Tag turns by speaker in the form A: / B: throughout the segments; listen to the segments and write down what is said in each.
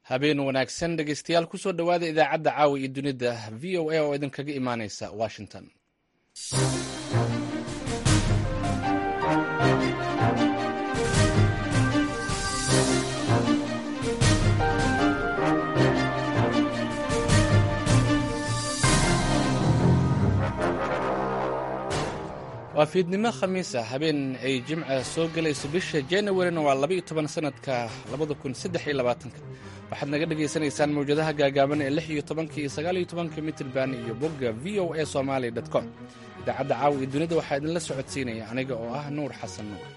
A: habeen wanaagsan dhegeystayaal kusoo dhowaada idaacadda caawa iyo dunida v o a oo idinkaga imaaneysa washington waa fiidnimo khamiisa habeen ay jimca soo gelayso bisha januarina waa laba iyo toban sanadka labada kun saddex iyo labaatanka waxaad naga dhagaysanaysaan mawjadaha gaagaaban ee lix iyo tobanka iyo sagaal iyo tobanka mitrban iyo bogga v o a somaali dot com idaacadda caawa iyo dunida waxaa idinla socodsiinaya aniga oo ah nuur xasan nuur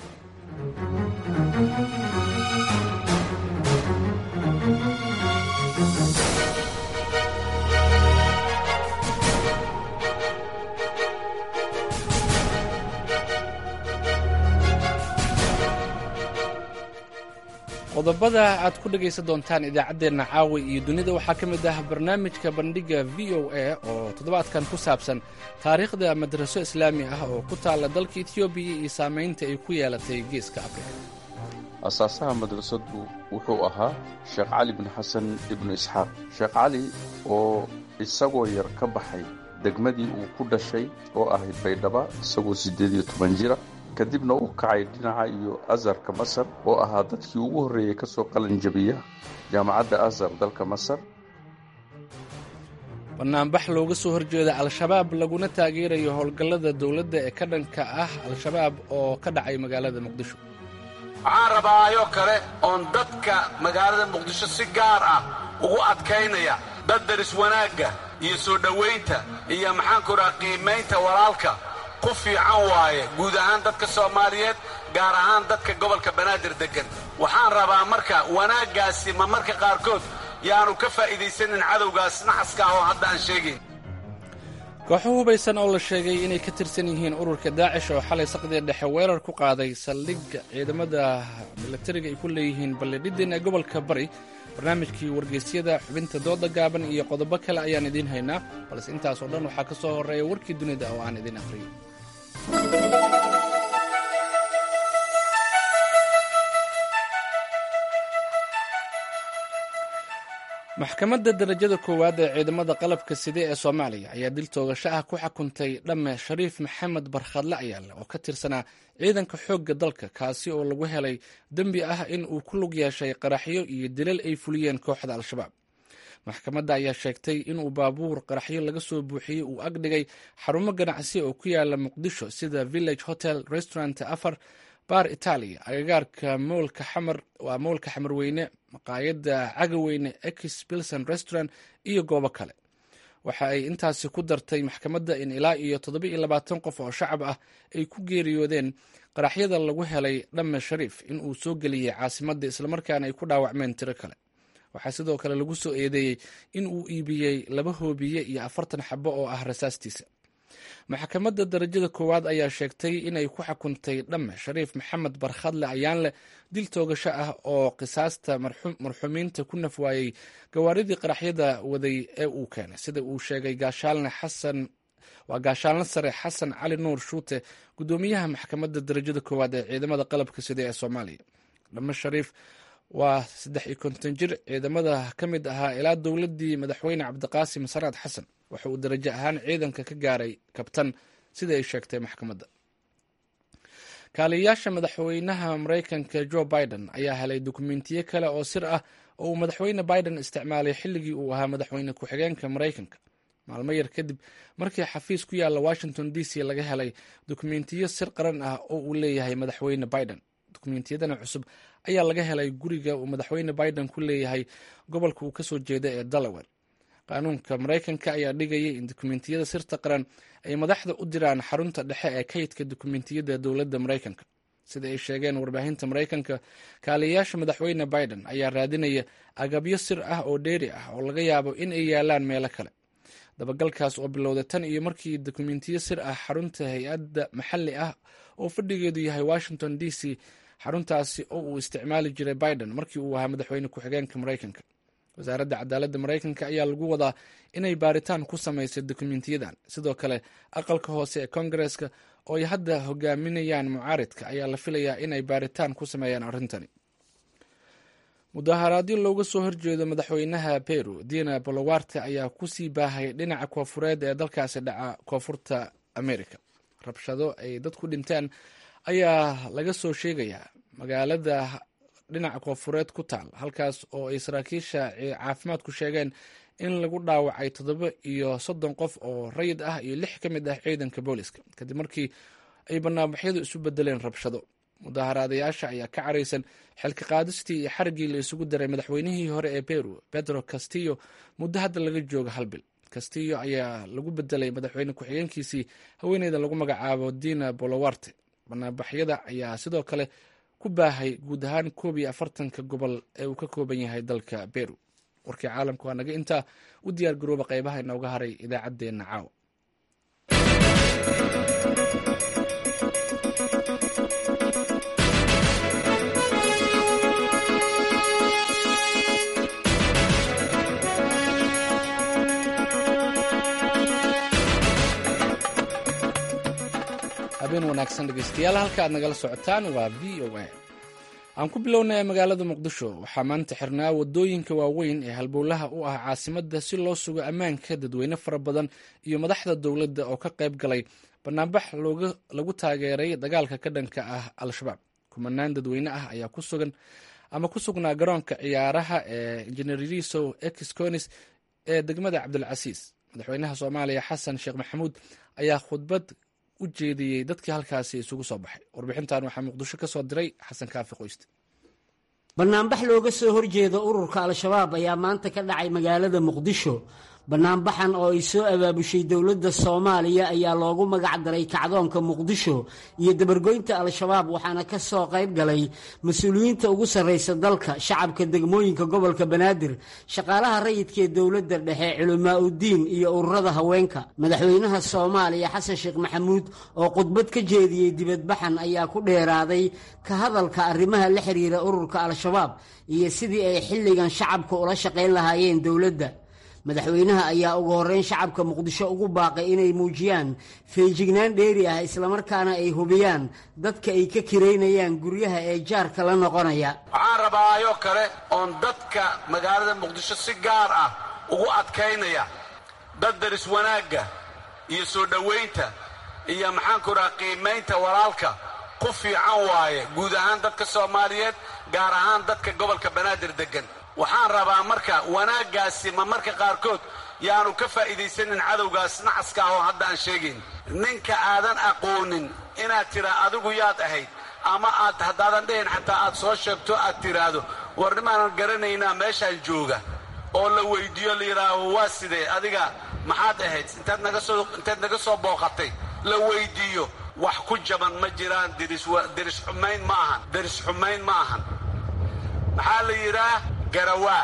A: qodobada aad ku dhegaysan doontaan idaacaddeenna caawa iyo dunida waxaa ka mid ah barnaamijka bandhigga v o a oo toddobaadkan ku saabsan taariikhda madraso islaami ah oo ku taalla dalka etoobiya iyo saamaynta ay ku yeelatay geeska afrika
B: asaasaha madrasaddu wuxuu ahaa sheekh cali bin xasan ibnu isxaaq sheekh cali oo isagoo yar ka baxay degmadii uu ku dhashay oo ahayd baydhaba isagoo siddeed iyo toban jira kadibna u kacay dhinaca iyo azarka masar oo ahaa dadkii ugu horreeyey ka soo qalanjabiya jaamacadda azar dalka masar
A: banaanbax looga soo horjeeda al-shabaab laguna taageerayo howlgallada dowladda ee ka dhanka ah al-shabaab oo ka dhacay magaalada muqdisho
C: waxaan rabaayoo kale oon dadka magaalada muqdisho si gaar ah ugu adkaynaya dad daris wanaagga iyo soo dhowaynta iyo maxaanku raha qiimaynta walaalka ku fiican waaye guud ahaan dadka soomaaliyeed gaar ahaan dadka gobolka banaadir deggan waxaan rabaa marka wanaaggaasi ma marka qaarkood yaanu ka faa'iidaysanin cadowgaas naxaska ah oo hadda aan sheegayn
A: kooxo hubaysan oo la sheegay inay ka tirsan yihiin ururka daacish oo xalay saqdii dhexe weerar ku qaaday saldhigga ciidamada milatariga ay ku leeyihiin balledhidin ee gobolka bari barnaamijkii wargeysyada xubinta dooda gaaban iyo qodobo kale ayaan idiin haynaa balse intaas oo dhan waxaa ka soo horreeya warkii dunida oo aan idiin akhriyo maxkamadda darajada koowaad ee ciidamada qalabka side ee soomaaliya ayaa dil toogasho ah ku xukuntay dhamme shariif maxamed barkhadle ayaale oo ka tirsanaa ciidanka xoogga dalka kaasi oo lagu helay dembi ah in uu ku lug yeeshay qaraxyo iyo dilal ay fuliyeen kooxda al-shabaab maxkamadda ayaa sheegtay inuu baabuur qaraxyo laga soo buuxiyey uu agdhigay xarumo ganacsi oo ku yaala muqdisho sida village hotel restaurant afar baar italia agagaarka moolka xamar waa moolka xamarweyne maqaayadda cagaweyne ex bilson restaurant iyo goobo kale waxa ay intaasi ku dartay maxkamadda in ilaa iyo toddoba iyo labaatan qof oo shacab ah ay ku geeriyoodeen qaraxyada lagu helay dhamme shariif in uu soo geliyey caasimadda islamarkaana ay ku dhaawacmeen tiro kale waxaa sidoo kale lagu soo eedeeyey in uu iibiyey laba hoobiye iyo afartan xabo oo ah rasaastiisa maxkamadda darajada koowaad ayaa sheegtay inay ku xukuntay dhamme shariif maxamed barkhadle ayaanleh dil toogasho ah oo qisaasta marxuumiinta ku nafwaayey gawaaridii qaraxyada waday ee uu keenay sida uu sheegay gaashaalne xasan waa gaashaalne sare xasan cali nuur shuute guddoomiyaha maxkamadda darajada koowaad ee ciidamada qalabka sida ee soomaaliya dhamme shariif waa saddex iyo konton jir ciidamada ka mid ahaa ilaa dowladdii madaxweyne cabdiqaasim saraad xasan waxa uu darajo ahaan ciidanka ka gaaray kabtan sida ay sheegtay maxkamadda kaaliyayaasha madaxweynaha maraykanka jo biden ayaa helay dukumentiyo kale oo sir ah oo uu madaxweyne biden isticmaalay xilligii uu ahaa madaxweyne ku-xigeenka maraykanka maalmo yar kadib markii xafiis ku yaalla washington d c laga helay dukumentiyo sir qaran ah oo uu leeyahay madaxweyne biden dukumentiyadana cusub ayaa laga helay guriga uu madaxweyne biden ku leeyahay gobolka uu kasoo jeeda ee delaware qaanuunka maraykanka ayaa dhigayay in dukumentiyada sirta qaran ay madaxda u diraan xarunta dhexe ee kaydka dukumentiyada dowladda maraykanka sida ay sheegeen warbaahinta maraykanka kaaliyayaasha madaxweyne biden ayaa raadinaya agabyo sir ah oo dheeri ah oo laga yaabo in ay yaalaan meelo kale dabagalkaas oo bilowda tan iyo markii dukumentiyo sir ah xarunta hay-adda maxalli ah oo fadhigeedu yahay washington d c xaruntaasi oo uu isticmaali jiray biden markii uu ahaa madaxweyne ku-xigeenka maraykanka wasaaradda cadaaladda maraykanka ayaa lagu wadaa inay baaritaan ku samaysay dukumentiyadan sidoo kale aqalka hoose ee kongareska oo ay hadda hogaaminayaan mucaaridka ayaa la filayaa inay baaritaan ku sameeyaan arrintani mudaharaadyo looga soo horjeedo madaxweynaha peru dina bolowarte ayaa kusii baahay dhinaca koofureed ee dalkaasi dhaca koonfurta america rabshado ay dad ku dhinteen ayaa laga soo sheegayaa magaalada dhinaca koonfureed ku taal halkaas oo ay saraakiisha caafimaadku sheegeen in lagu dhaawacay toddoba iyo soddon qof oo rayid ah iyo lix ka mid ah ciidanka booliska kadib markii ay banaanbaxyadu isu bedeleen rabshado mudaharaadayaasha ayaa ka caraysan xilka qaadistii iyo xarigii la isugu daray madaxweynihii hore ee peru pedro castillo muddo hadda laga jooga hal bil castillo ayaa lagu bedelay madaxweyne ku-xigeenkiisii haweeneyda lagu magacaabo dina bolowarte banaanbaxyada ayaa sidoo kale ku baahay guud ahaan koob iyo afartanka gobol ee uu ka kooban yahay dalka peru warkii caalamka waa naga intaa u diyaar garooba qeybaha inooga haray idaacaddeenna caawa habeen wanaagsan dhegeystayaal halka aad nagala socotaan waa v o a aan ku bilownay magaalada muqdisho waxaa maanta xirnaa wadooyinka waaweyn ee halbowlaha u ah caasimadda si loo sugo ammaanka dadweyne fara badan iyo madaxda dowladda oo ka qayb galay banaanbax lagu taageeray dagaalka ka dhanka ah al-shabaab kumanaan dadweyne ah ayaa ku sugan ama ku sugnaa garoonka ciyaaraha ee injineeriso exconis ee degmada cabdilcasiis madaxweynaha soomaaliya xasan sheekh maxamuud ayaa khudbad u jeediyey dadkii halkaasi isugu soo baxay warbixintan waxaa muqdisho ka soo diray xasan kaafi qoyste
D: banaanbax looga soo horjeedo ururka al-shabaab ayaa maanta ka dhacay magaalada muqdisho banaanbaxan oo ay soo abaabushay dowladda soomaaliya ayaa loogu magac daray kacdoonka muqdisho iyo dabargoynta al-shabaab waxaana ka soo qayb galay mas-uuliyiinta ugu sarraysa dalka shacabka degmooyinka gobolka banaadir shaqaalaha rayidka ee dowladda dhexe culamaa uddiin iyo ururada haweenka madaxweynaha soomaaliya xasan sheekh maxamuud oo khudbad ka jeediyey dibadbaxan ayaa ku dheeraaday ka hadalka arrimaha la xiriira ururka al-shabaab iyo sidii ay xilligan shacabka ula shaqayn lahaayeen dowladda madaxweynaha ayaa ugu horreyn shacabka muqdisho ugu baaqay inay muujiyaan feejignaan dheeri ah islamarkaana ay hubiyaan dadka ay ka kiraynayaan guryaha ee jaarka la noqonaya
C: waxaan rabaayoo kale oon dadka magaalada muqdisho si gaar ah ugu adkaynaya dad daris wanaagga iyo soo dhowaynta iyo maxaanku raha qiimaynta walaalka ku fiican waaye guud ahaan dadka soomaaliyeed gaar ahaan dadka gobolka banaadir deggan waxaan rabaa marka wanaaggaasi ma marka qaarkood yaanu ka faa'iidaysanin cadowgaas nacaska ah oo hadda aan sheegayn ninka aadan aqoonin inaad tiraa adigu yaad ahayd ama aad haddaadan dhahin xataa aad soo sheegto aad tiraahdo war nimaanan garanaynaa meeshaan jooga oo la weyddiiyo la yidhaaho waa sidee adiga maxaad ahayd intaad naga soo intaad naga soo booqatay la weyddiiyo wax ku jaban ma jiraan deris xumayn ma ahan deris xumayn ma ahan maxaa la yidhaah garawaa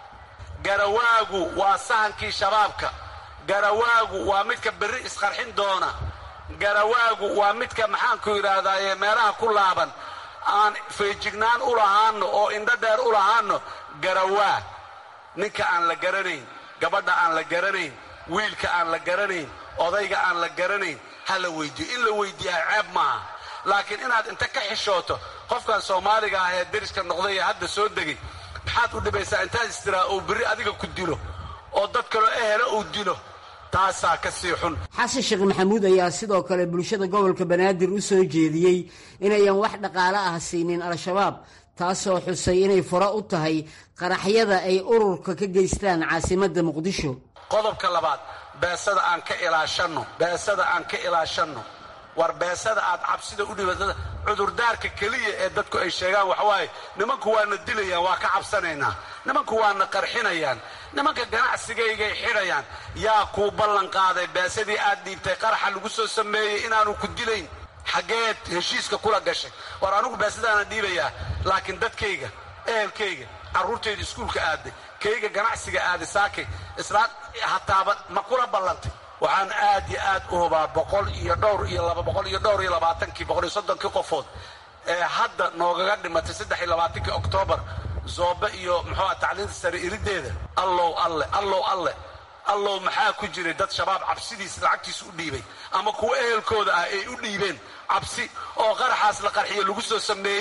C: garawaagu waa sahankii shabaabka garawaagu waa midka berri isqarxin doona garawaagu waa midka maxaanku yidhaahdaaye meelaha ku laaban aan feejignaan u lahaanno oo indho dheer u lahaanno garawaa ninka aan la garanayn gabadha aan la garanayn wiilka aan la garanayn odayga aan la garanayn ha la weyddiiyo in la weyddiiyaa ceeb maaha laakiin inaad inta ka xishooto qofkan soomaaliga ah ee deriska noqday ee hadda soo degay maxaad u dhibaysaa intaad istiraa uu berri adiga ku dilo oo dad kaloo ehela uu dilo taasaa ka sii xun
D: xasan sheekh maxamuud ayaa sidoo kale bulshada gobolka banaadir u soo jeediyey inayan wax dhaqaale ah siinin al-shabaab taasoo xusay inay furo u tahay qaraxyada ay ururka ka geystaan caasimadda muqdisho
C: qodobka labaad beesada aan ka ilaashanno beesada aan ka ilaashanno war beesada aad cabsida u dhibatada cudurdaarka keliya ee dadku ay sheegaan waxawaaye nimanku waana dilayaan waa ka cabsanaynaa nimanku waana qarxinayaan nimanka ganacsigaygay xidhayaan yaa kuu ballan qaaday beesadii aad dhiibtay qaraxa lagu soo sameeyey inaanu ku dilayn xaggeed heshiiska kula gashay war anugu beesadaana dhiibayaa laakiin dadkayga ehelkayga carruurtayda iskuulka aaday kayga ganacsiga aaday saakay islaan hataaba ma kula ballantay waxaan aad iyo aad u hubaa boqol iyo dhowr iyo laba boqol iyo dhowr iyo labaatankii boqol iyo soddonkii qofood ee hadda noogaga dhimatay saddex iyo labaatankii oktoobar zoobe iyo muxuuha tacliinta sare irideeda allow alle allow alle allow maxaa ku jiray dad shabaab cabsidiis lacagtiis u dhiibay ama kuwa ehelkooda ah ay u dhiibeen cabsi oo qaraxaas la qarxiyo lagu soo sameeyey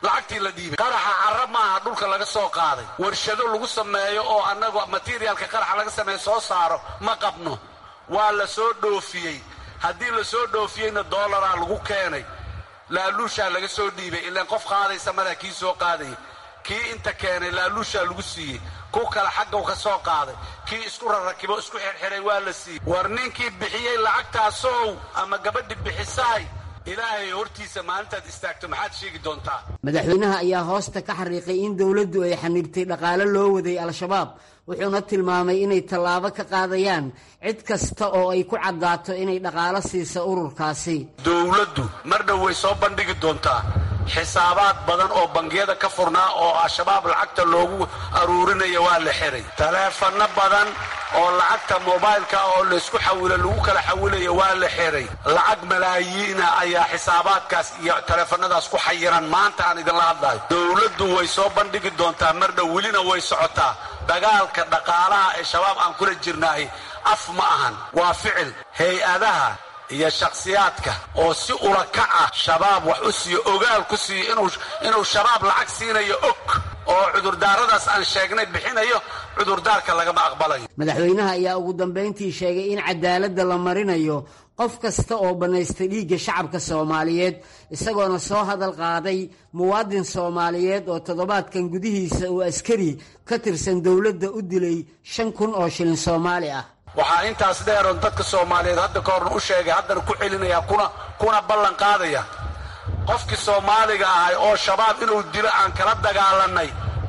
C: lacagtii la dhiibay qaraxa carab maaha dhulka laga soo qaaday warshado lagu sameeyo oo annagu materialka qaraxa laga sameeyo soo saaro ma qabno waa la soo dhoofiyey haddii la soo dhoofiyeyna dollaraa lagu keenay laaluushaa laga soo dhiibay ilaan qof qaadaysa madaa kii soo qaadaya kii inta keenay laaluushaa lagu siiyey ku kale xaggaw ka soo qaaday kii isku rarrakibo isku xirxiray waa la siiyey war ninkii bixiyey lacagtaasow ama gabadhi bixisaay ilaahay hortiisa maalintaad istaagto maxaad sheegi doontaa
D: madaxweynaha ayaa hoosta ka xariiqay in dowladdu ay xanibtay dhaqaale loo waday al-shabaab wuxuuna tilmaamay inay tallaabo ka qaadayaan cid kasta oo ay ku caddaato inay dhaqaalo siisa ururkaasi
C: dowladdu mar dhow way soo bandhigi doontaa xisaabaad badan oo bangiyada ka furnaa oo al-shabaab lacagta loogu aruurinaya waa la xiray taleefanno badan oo lacagta mobaylka oo laysku xawilo lagu kala xawilaya waa la xiray lacag malaayiina ayaa xisaabaadkaas iyo taleefanadaas ku xayiran maanta aan idinla hadlayo dowladdu way soo bandhigi doontaa mar dhow welina way socotaa dagaalka dhaqaalaha ee shabaab aan kula jirnaahi af ma ahan waa ficil hay-adaha iyo shakhsiyaadka oo si ulakac ah shabaab wax u siiyo ogaal ku siiyo inuu shabaab lacag siinayo og oo cudurdaaradaas aan sheegnay bixinayo cudurdaarka lagama aqbalayo
D: madaxweynaha ayaa ugu dambayntii sheegay in cadaaladda la marinayo qof kasta oo bannaystay dhiigga shacabka soomaaliyeed isagoona soo hadal qaaday muwaadin soomaaliyeed oo toddobaadkan gudihiisa uu askari ka tirsan dowladda u dilay shan kun oo shilin soomaali ah
C: waxaa intaas dheeroon dadka soomaaliyeed hadda ka horna u sheegay haddana ku celinaya kuna kuna ballan qaadaya qofkii soomaaliga ahay oo shabaab inuu dilo aan kala dagaalannay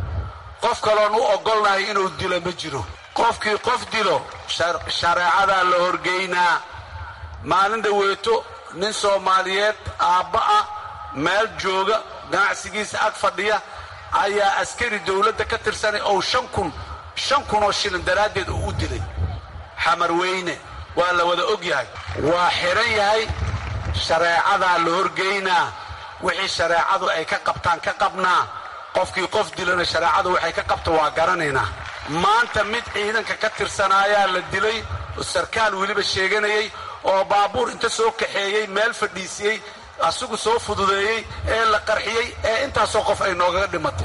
C: qof kaloon u oggolnahay inuu dilo ma jiro qofkii qof dilo shareecadaa la horgeynaa maalin dhaweeto nin soomaaliyeed aabba ah meel jooga ganacsigiisa ag fadhiya ayaa askari dowladda ka tirsanay oo shan kun shan kun oo shilin daraaddeed uu u dilay xamarweyne waa la wada og yahay waa xihan yahay shareecadaa la horgeynaa wixii shareecadu ay ka qabtaan ka qabnaa qofkii qof dilana shareecadu waxay ka qabta waa garanaynaa maanta mid ciidanka ka tirsanaayaa la dilay sarkaal weliba sheeganayay oo baabuur inta soo kaxeeyey meel fadhiisiyey asigu soo fududeeyey ee la qarxiyey ee intaasoo qof ay noogaga dhimatay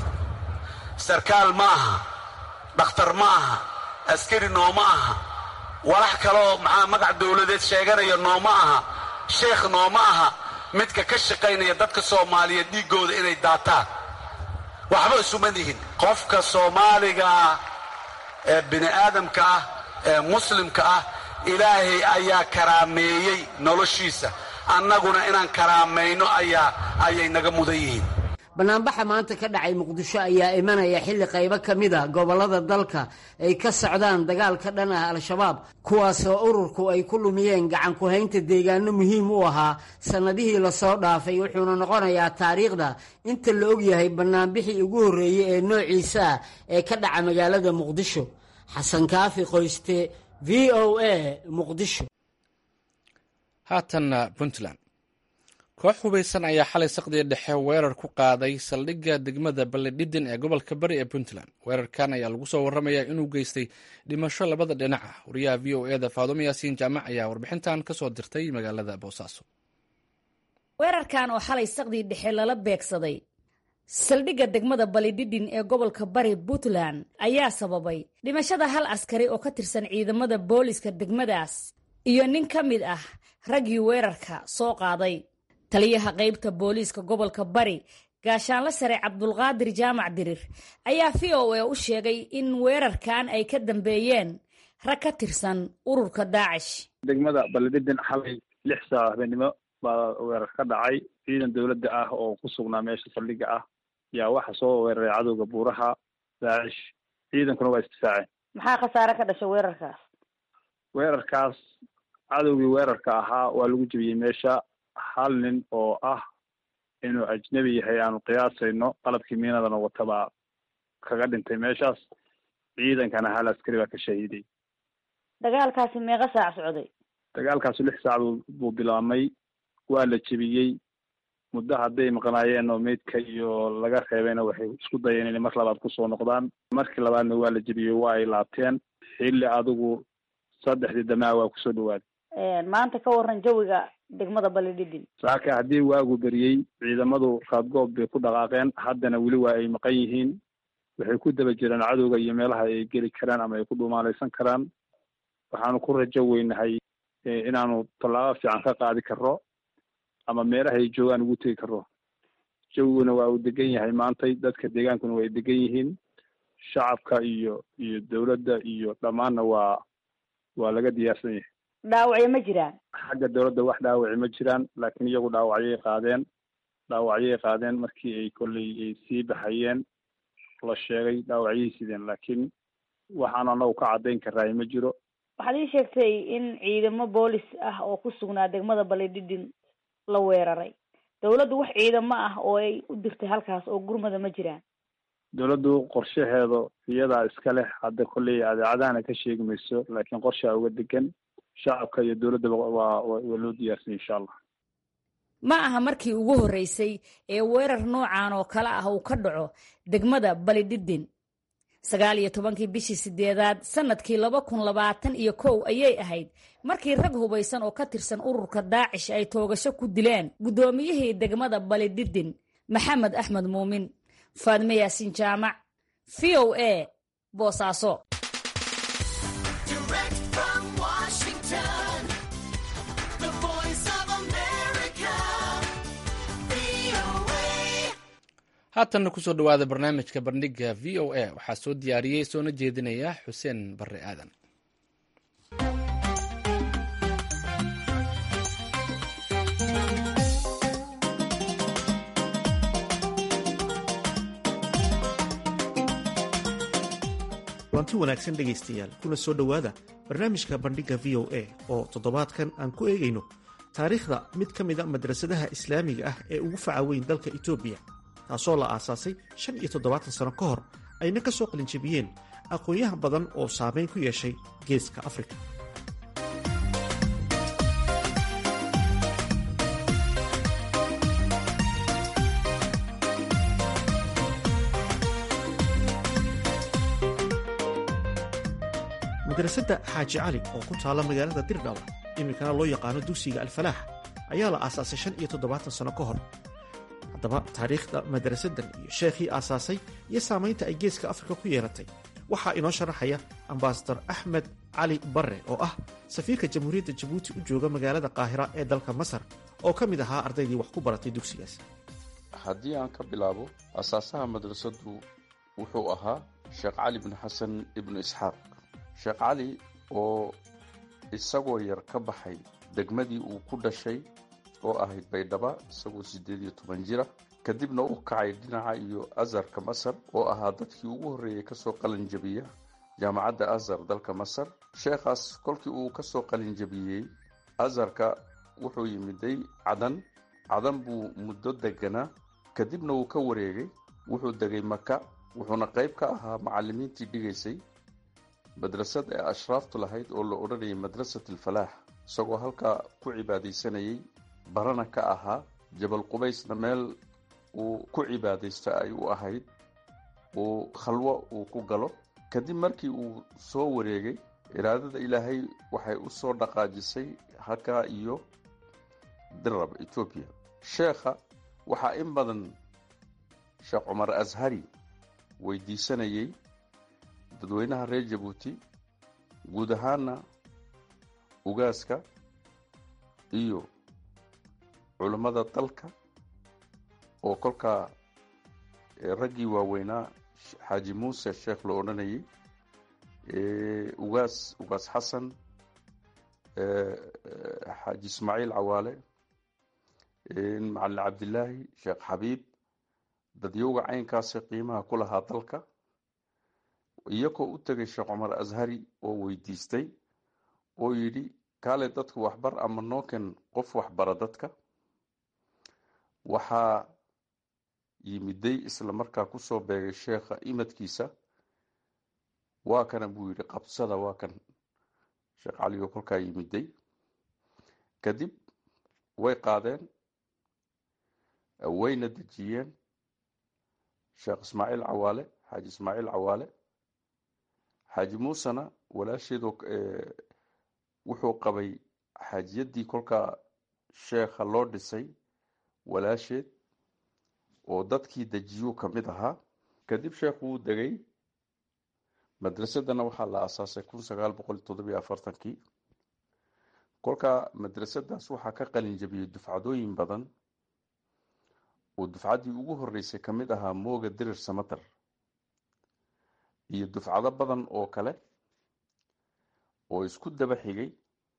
C: sarkaal ma aha dhakhtar ma aha askari nooma aha walax kaloo maxaa magac dowladeed sheeganaya nooma aha sheekh nooma aha midka ka shaqaynaya dadka soomaaliyeed dhiiggooda inay daataan waxba isuma lihin qofka soomaaligaa ee bini aadamka ah ee muslimka ah ilaahay ayaa karaameeyey noloshiisa annaguna inaan karaamayno ayaa ayay naga mudan yihiin
D: bannaanbaxa maanta ka dhacay muqdisho ayaa imanaya xilli qaybo ka mid a gobollada dalka ay ka socdaan dagaal ka dhan ah al-shabaab kuwaasoo ururku ay ku lumiyeen gacan ku-haynta deegaano muhiim u ahaa sannadihii lasoo dhaafay wuxuuna noqonayaa taariikhda inta la ogyahay bannaanbixii ugu horreeyey ee noociisa ah ee ka dhaca magaalada muqdisho xasan kaafi qoyste v o a muqdisho
A: haatanna puntland koox hubaysan ayaa xalay saqdiga dhexe weerar ku qaaday saldhigga degmada balledhidin ee gobolka bari ee puntland weerarkan ayaa lagu soo warramayaa inuu geystay dhimasho labada dhinac ah wariyaha v o eda faadumo yaasiin jaamac ayaa warbixintan ka soo dirtay magaalada boosaaso
E: weerarkan oo xalay saqdii dhexe lala beegsaday saldhigga degmada balidhidhin ee gobolka bari puntland ayaa sababay dhimashada hal askari oo ka tirsan ciidamada booliska degmadaas iyo nin ka mid ah raggii weerarka soo qaaday taliyaha qaybta booliiska gobolka bari gaashaanla sare cabdulqaadir jaamac dirir ayaa v o a u sheegay in weerarkan ay ka dambeeyeen rag ka tirsan ururka daacish
F: degmada balidhidhin xalay lix saac habeenimo baa weerar ka dhacay ciidan dowladda ah oo ku sugnaa meesha saldhigga ah yaa waxa soo weeraray cadowga buuraha daacish ciidankuna waa isdifaaceen
E: maxaa khasaare ka dhashay weerarkaas
F: weerarkaas cadowgii weerarka ahaa waa lagu jebiyey meesha hal nin oo ah inuu ajnebi yahay aanu qiyaasayno qalabkii miinadana watabaa kaga dhintay meeshaas ciidankana hal askari baa ka shahiiday
E: dagaalkaasi meeqa saac socday
F: dagaalkaasu lix saac buu bilaabmay waa la jebiyey muddo hadday maqnaayeen oo meydka iyo laga reebayna waxay isku dayeen inay mar labaad kusoo noqdaan markii labaadna waa la jebiyey waa ay laabteen xilli adigu saddexdii damaa waa kusoo dhawaaday
E: maanta ka waran jawiga degmada balidhidhin
F: saaka haddii waagu beriyey ciidamadu raadgoob bay ku dhaqaaqeen haddana weli waa ay maqan yihiin waxay ku daba jiraan cadowga iyo meelaha ay geli karaan ama ay ku dhumaalaysan karaan waxaanu ku rajo weynahay inaanu tallaabo fiican ka qaadi karo ama meelaha ay joogaan ugu tegi karo jawiguna waa uu degan yahay maantay dadka deegaankuna waa ay degan yihiin shacabka iyo iyo dowladda iyo dhammaanna waa waa laga diyaarsan yahay
E: dhaawacyo ma jiraan
F: xagga dowladda wax dhaawaci ma jiraan laakiin iyagu dhaawacyay qaadeen dhaawacyay qaadeen markii ay kolley ay sii baxayeen la sheegay dhaawacyay sideen laakiin waxaan anagu ka caddayn karaay ma jiro
E: waxaad ii sheegtay in ciidamo boolis ah oo ku sugnaa degmada balidhidhin la weeraray dowladdu wax ciidamo ah oo ay u dirtay halkaas oo gurmada ma jiraan
F: dowladdu qorshaheedu iyadaa iska leh hadda kolley adeecadahana ka sheegi mayso laakiin qorshaa uga degan shacabka iyo dowladdaba waa waa loo diyaarsanya insha allah
E: ma aha markii ugu horreysay ee weerar noocan oo kale ah uu ka dhaco degmada balidhidhin sagaal iyo tobankii bishii sideedaad sanadkii laba kun labaatan iyo kow ayay ahayd markii rag hubaysan oo ka tirsan ururka daacish ay toogasho ku dileen guddoomiyihii degmada balidhidhin maxamed axmed muumin faadme yaasiin jaamac v o a boosaaso
A: haatanna kusoo dhawaada barnaamijka bandhiga v o a waxaa soo diyaariyey soona jeedinaya xuseen barre aadan
G: kulanti wanaagsan dhegaystayaal kuna soo dhowaada barnaamijka bandhigga v o a oo toddobaadkan aan ku eegayno taariikhda mid ka mida madrasadaha islaamiga ah ee ugu faca weyn dalka etoobiya taasoo la aasaasay shan iyo toddobaatan sano ka hor ayna ka soo qalinjabiyeen aqoonyahan badan oo saamayn ku yeeshay geeska afrika madrasadda xaaji cali oo ku taalla magaalada dirdhawa iminkana loo yaqaano dugsiga alfalaax ayaa la aasaasay shan iyo toddobaatan sano ka hor haddaba taariikhda madrasadan iyo sheekhii aasaasay iyo saamaynta ay geeska afrika ku yeelatay waxaa inoo sharaxaya ambasador axmed cali barre oo ah safiirka jamhuuriyadda jabuuti u jooga magaalada qaahira ee dalka masar oo ka mid ahaa ardaydii wax ku baratay dugsigaas
B: haddii aan ka bilaabo asaasaha madrasaddu wuxuu ahaa sheekh cali bin xasan ibnu isxaaq sheekh cali oo isagoo yar ka baxay degmadii uu ku dhashay oo ahayd baydhaba isagoo siddeed iyo toban jira kadibna u kacay dhinaca iyo azarka masar oo ahaa dadkii ugu horreeyey kasoo qalinjabiya jaamacadda azar dalka masar sheekhaas kolkii uu kasoo qalinjabiyey azarka wuxuu yimiday cadan cadan buu muddo deganaa kadibna wuu ka wareegay wuxuu degay maka wuxuuna qayb ka ahaa macallimiintii dhigaysay madrasad ee ashraaftu lahayd oo la odhanayay madrasat alfalaax isagoo halkaa ku cibaadaysanayay barana ka ahaa jabal qubaysna meel uu ku cibaadaysto ay u ahayd uu khalwo uu ku galo kadib markii uu soo wareegay iraadada ilaahay waxay u soo dhaqaajisay halkaa iyo dirab etoobiya sheekha waxaa in badan sheekh cumar ashari weydiisanayay dadweynaha reer jabuuti guud ahaana ugaaska iyo culammada dalka oo kolkaa raggii waaweynaa xaaji muuse sheekh la odhanayay ugaas ugaas xasan xaaji ismaaciil cawaale macalin cabdilaahi sheekh xabiib dadyowga caynkaasi qiimaha ku lahaa dalka iyagoo u tegay sheekh cumar ashari oo weydiistay oo yidhi kaale dadku waxbar ama nooken qof waxbara dadka waxaa yimiday isla markaa kusoo beegay sheekha imadkiisa waa kana buu yidhi qabsada waa kan sheekh caligo kolkaa yimiday kadib way qaadeen wayna dejiyeen sheekh ismaaciil cawaale xaaji ismaaciil cawaale xaaji muusena walaasheedo wuxuu qabay xaajiyaddii kolkaa sheekha loo dhisay walaasheed oo dadkii dejiyuu ka mid ahaa kadib sheekhu wuu degay madrasadana waxaa la aasaasay kun sagaal boqol toddobiyo afartankii kolkaa madrasadaas waxaa ka qalin jabiyey dufcadooyin badan oo dufcaddii ugu horeysay ka mid ahaa mooga dirir samater iyo dufcado badan oo kale oo isku daba xigay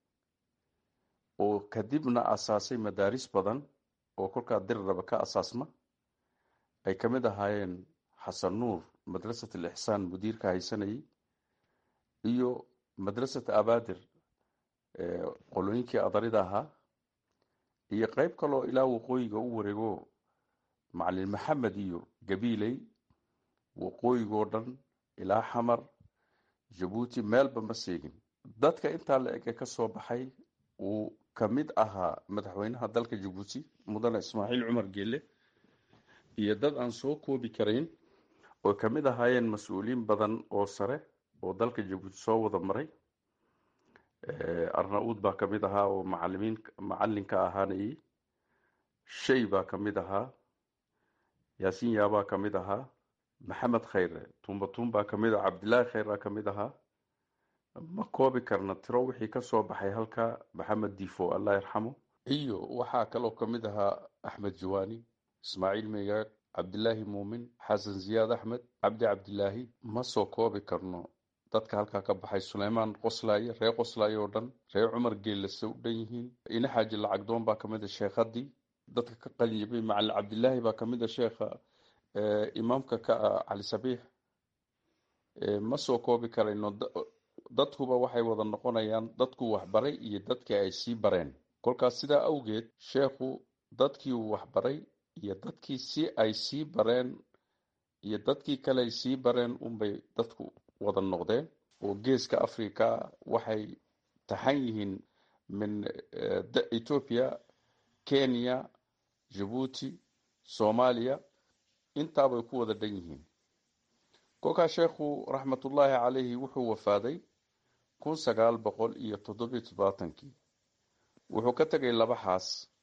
B: oo kadibna asaasay madaaris badan oo kolkaa diriraba ka asaasma ay ka mid ahaayeen xasan nuur madrasat al ixsaan mudiirka haysanayay iyo madrasat abaadir qolooyinkii adarida ahaa iyo qeyb kaloo ilaa waqooyiga u wareego macalin maxamed iyo gabiiley waqooyigoo dhan ilaa xamar jabuuti meelba ma seegin dadka intaa la ege ka soo baxay uu ka mid ahaa madaxweynaha dalka jabuuti mudane ismaaciil cumar geele iyo dad aan soo koobi karayn oo ka mid ahaayeen mas-uuliyiin badan oo sare oo dalka jabuuti soo wada maray arna-uud baa ka mid ahaa oo macalimiin macalinka ahaanayay shay baa ka mid ahaa yaasiin yaabaa ka mid ahaa maxamed khayre tumbatuun baa ka mid ah cabdilaahi khayr baa ka mid ahaa ma koobi karna tiro wixii ka soo baxay halka maxamed difo allah yarxamo iyo waxaa kaloo ka mid ahaa axmed jawaani ismaaciil megaag cabdilaahi muumin xasan ziyaad axmed cabdi cabdilaahi ma soo koobi karno dadka halkaa ka baxay suleymaan qoslaaye reer qoslaaye oo dhan reer cumar geellase u dhan yihiin ina xaaji lacagdoon baa kamid a sheekhadii dadka ka qalinjabay macalin cabdilaahi baa kamid a sheekha imaamka ka ah cali sabiix ma soo koobi karayno dadkuba waxay wada noqonayaan dadku waxbaray iyo dadkii ay sii bareen kolkaas sidaa awgeed sheekhu dadkii uu waxbaray iyo dadkii si ay sii bareen iyo dadkii kale ay sii bareen unbay dadku wada noqdeen oo geeska africa waxay taxan yihiin min ethiopia kenya jabuuti soomaaliya intaabay ku wada dhan yihiin kolkaa sheekhu raxmatullaahi calayhi wuxuu wafaaday kun sagaal boqol iyo toddobiyo toddobaatankii wuxuu ka tegay laba xaas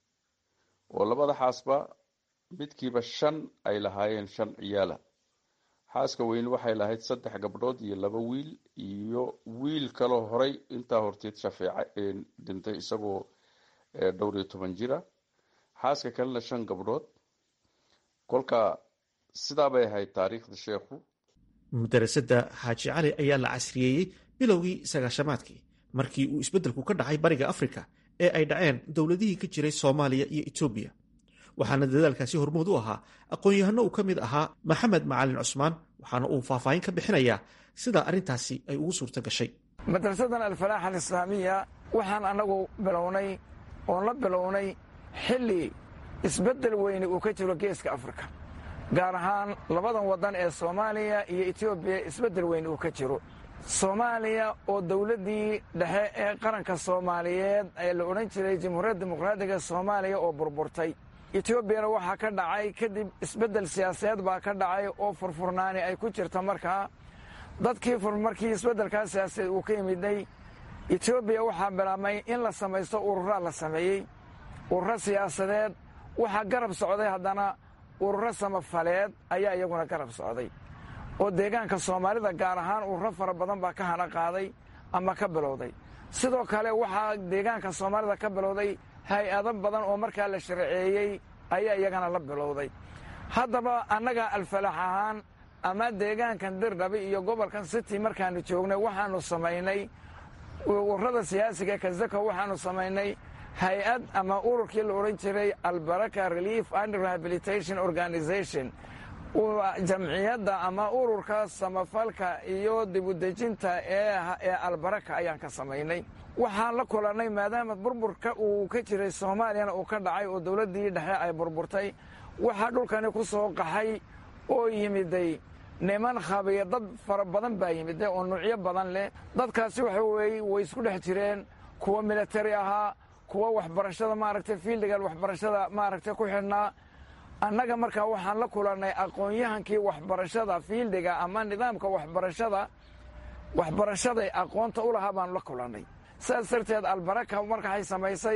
B: oo labada xaasba midkiiba shan ay lahaayeen shan ciyaala xaaska weyne waxay lahayd saddex gabdhood iyo laba wiil iyo wiil kaloo horay intaa horteed shafeece dhintay isagoo dhowr iyo toban jira xaaska kalena shan gabdhood kolka sidaa bay ahayd taariikhda sheekhu
G: madarasada xaaji cali ayaa la casriyeeyey bilowgii sagaashamaadkii markii uu isbeddelku ka dhacay bariga afrika ee ay dhaceen dowladihii ka jiray soomaaliya iyo etoobiya waxaana dadaalkaasi hormood u ahaa aqoon-yahano uu ka mid ahaa maxamed macalin cusmaan waxaana uu faahfaahin ka bixinayaa sida arrintaasi ay ugu suurto gashay
H: madrasadan alfalaax alislaamiya waxaan annagu bilownay oon la bilownay xilli isbeddel weyne uu ka jiro geeska afrika gaar ahaan labadan waddan ee soomaaliya iyo etoobiya isbeddel weyne uu ka jiro soomaaliya oo dowladdii dhexe ee qaranka soomaaliyeed ee la odhan jiray jamhuuriyadda dimuqraadiga soomaaliya oo burburtay etoobiyana waxaa ka dhacay kadib isbeddel siyaasadeed baa ka dhacay oo furfurnaani ay ku jirta markaa dadkii markii isbeddelkaa siyaasadeed uu ka yimiday etoobiya waxaa bilaabmay in la samaysto ururaa la sameeyey ururo siyaasadeed waxaa garab socday haddana ururo samafaleed ayaa iyaguna garab socday oo deegaanka soomaalida gaar ahaan ururo fara badan baa ka hana qaaday ama ka bilowday sidoo kale waxaa deegaanka soomaalida ka bilowday hay-ado badan oo markaa la sharceeyey ayaa iyagana la bilowday haddaba annaga alfalax ahaan ama deegaankan dirdhabi iyo gobolkan city markaannu joognay waxaannu samaynay ururada siyaasiga kazako waxaannu samaynay hay-ad ama ururkii la odhan jiray albaraka relief and rehabilitation organization jamciyadda ama ururka samafalka iyo dibudejinta ee albaraka ayaan ka samaynay waxaan la kulannay maadaama burburka uu ka jiray soomaaliyana uu ka dhacay oo dowladdii dhexe ay burburtay waxaa dhulkani ku soo qaxay oo yimiday niman khabiya dad fara badan baa yimiday oo nuucyo badan leh dadkaasi waxa weeye way isku dhex jireen kuwa militari ahaa kuwa waxbarashada maaragtay fiildiga waxbarashada maaragtay ku xidhnaa annaga markaa waxaan la kulannay aqoon-yahankii waxbarashada fiildiga ama nidaamka waxbarashada waxbarashaday aqoonta u lahaa baanu la kulannay sidaas darteed albaraka markaay samaysay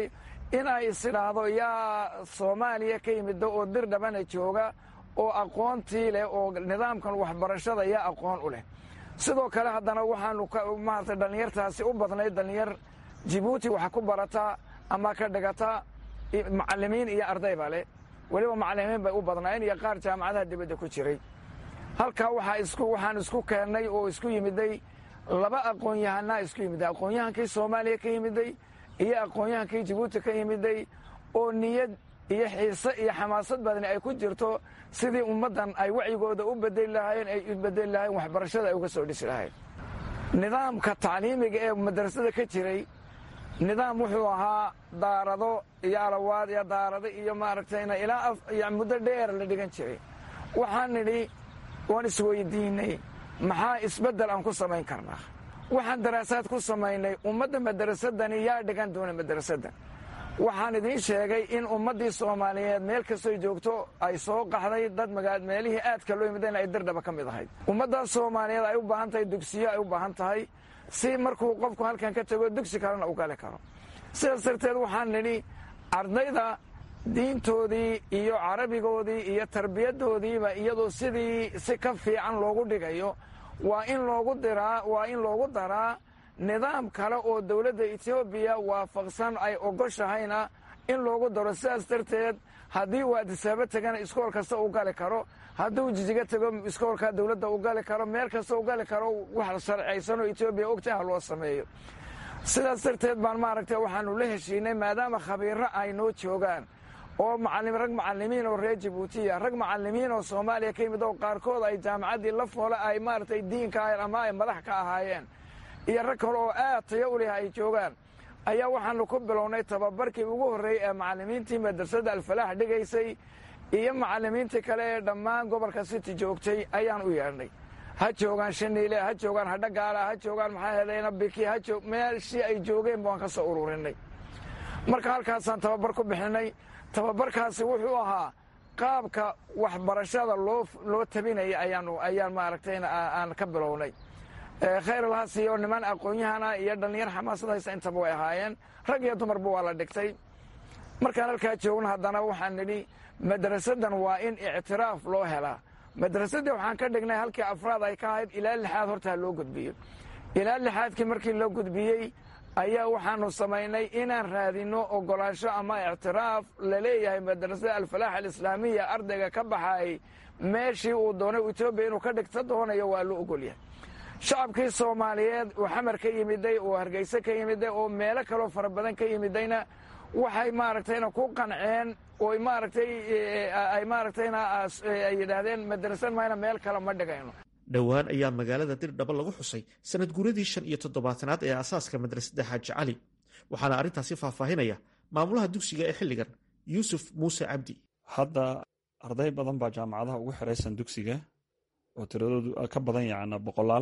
H: in ay isidhaahdo yaa soomaaliya ka yimidda oo dir dhabana jooga oo aqoontii leh oo nidaamkan waxbarashada yaa aqoon u leh sidoo kale haddana waxaanu maarata dhallinyartaasi u badnayd dhallinyar jibuuti wax ku barata ama ka dhigata macallimiin iyo ardayba leh weliba macallimiin bay u badnaayeen iyo qaar jaamacadaha dibadda ku jiray halkaa waxaa isku waxaan isku keennay oo isku yimiday laba aqoon-yahanaa isku yimiday aqoon-yahankii soomaaliya ka yimiday iyo aqoon-yahankii jibuuti ka yimiday oo niyad iyo xiise iyo xamaasad badani ay ku jirto sidii ummaddan ay wacyigooda u bedeli lahaayeen ay u bedeli lahayen waxbarashada ay uga soo dhisi lahayn nidaamka tacliimiga ee madrasada ka jiray nidaam wuxuu ahaa daarado iyo alawaad iyo daarado iyo maaragtayna ilaa muddo dheer la dhigan jiray waxaan nidhi waan isweydiinay maxaa isbeddel aan ku samayn karnaa waxaan daraasaad ku samaynay ummadda madarasadani yaa dhigan doona madarasaddan waxaan idiin sheegay in ummaddii soomaaliyeed meel kastoy joogto ay soo qaxday dad meelihii aadka loo yimideen ay dirdhaba ka mid ahayd ummaddaas soomaaliyeed ay u baahan tahay dugsiyo ay u baahan tahay si markuu qofku halkan ka tego dugsi kalena u gali karo sidaas darteed waxaan nidhi ardayda diintoodii iyo carabigoodii iyo tarbiyaddoodiiba iyadoo sidii si ka fiican loogu dhigayo waa in loogu diraa waa in loogu daraa nidaam kale oo dowladda etoobiya waafaqsan ay ogoshahayna in loogu daro sidaas darteed haddii uu adisaabo tegana iskool kasta u gali karo hadduu jijiga tego iskoolka dowladda u gali karo meel kasta u gali karo wax sharcaysanoo etoobiya ogtaha loo sameeyo sidaas darteed baan maaragtay waxaanu la heshiinay maadaama khabiirro ay noo joogaan oo rag macallimiin oo reer jibuutiya rag macallimiin oo soomaaliya ka yimid oo qaarkood ay jaamacaddii la foole ay maaragtay diinka ahayn ama ay madax ka ahaayeen iyo rag kale oo aad tayo u leh ay joogaan ayaa waxaanu ku bilownay tababarkii ugu horreeyey ee macallimiintii madrasadda alfalaax dhigaysay iyo macallimiintii kale ee dhammaan gobolka city joogtay ayaan u yeedhnay ha joogaan shaniile ha joogaan hadhagaala ha joogaan maxaa helayna biki ha joog meeshii ay joogeen baan ka soo ururinay marka halkaasaan tababar ku bixinay tababarkaasi wuxuu ahaa qaabka waxbarashada loo loo tabinaya ayaanu ayaan maaragtayna aan ka bilownay khayr alhasiyo niman aqoon-yahana iyo dhallinyar xamaasad haysa intaba way ahaayeen rag iyo dumarba waa la dhigtay markaan halkaa joogna haddana waxaan nidhi madrasadan waa in ictiraaf loo helaa madrasadii waxaan ka dhignay halkii afraad ay ka ahayd ilaa lixaad hortaa loo gudbiyo ilaa lixaadkii markii loo gudbiyey ayaa waxaanu samaynay inaan raadinno ogolaansho ama ictiraaf laleeyahay madrasada alfalaax alislaamiya ardayga ka baxaayay meeshii uu doonay etoobiya inuu ka dhigta doonayo waa loo ogolyahay shacabkii soomaaliyeed uu xamar ka yimiday oo hargeyse ka yimiday oo meelo kaloo fara badan ka yimidayna waxay maaragtayna ku qanceen oo maaragtay ay maaragtayna ay yidhaahdeen madrasad mayna meel kale ma dhigayno
G: dhowaan ayaa magaalada dirdhaba lagu xusay sanad guuradii shan iyo toddobaatanaad ee asaaska madrasadda xaaji cali waxaana arrintaasi faahfaahinaya maamulaha dugsiga ee xilligan yuusuf muuse cabdi
I: hadda arday badan baa jaamacadaha ugu xiraysan dugsiga oo tiradoodu ka badan yacna boqolaal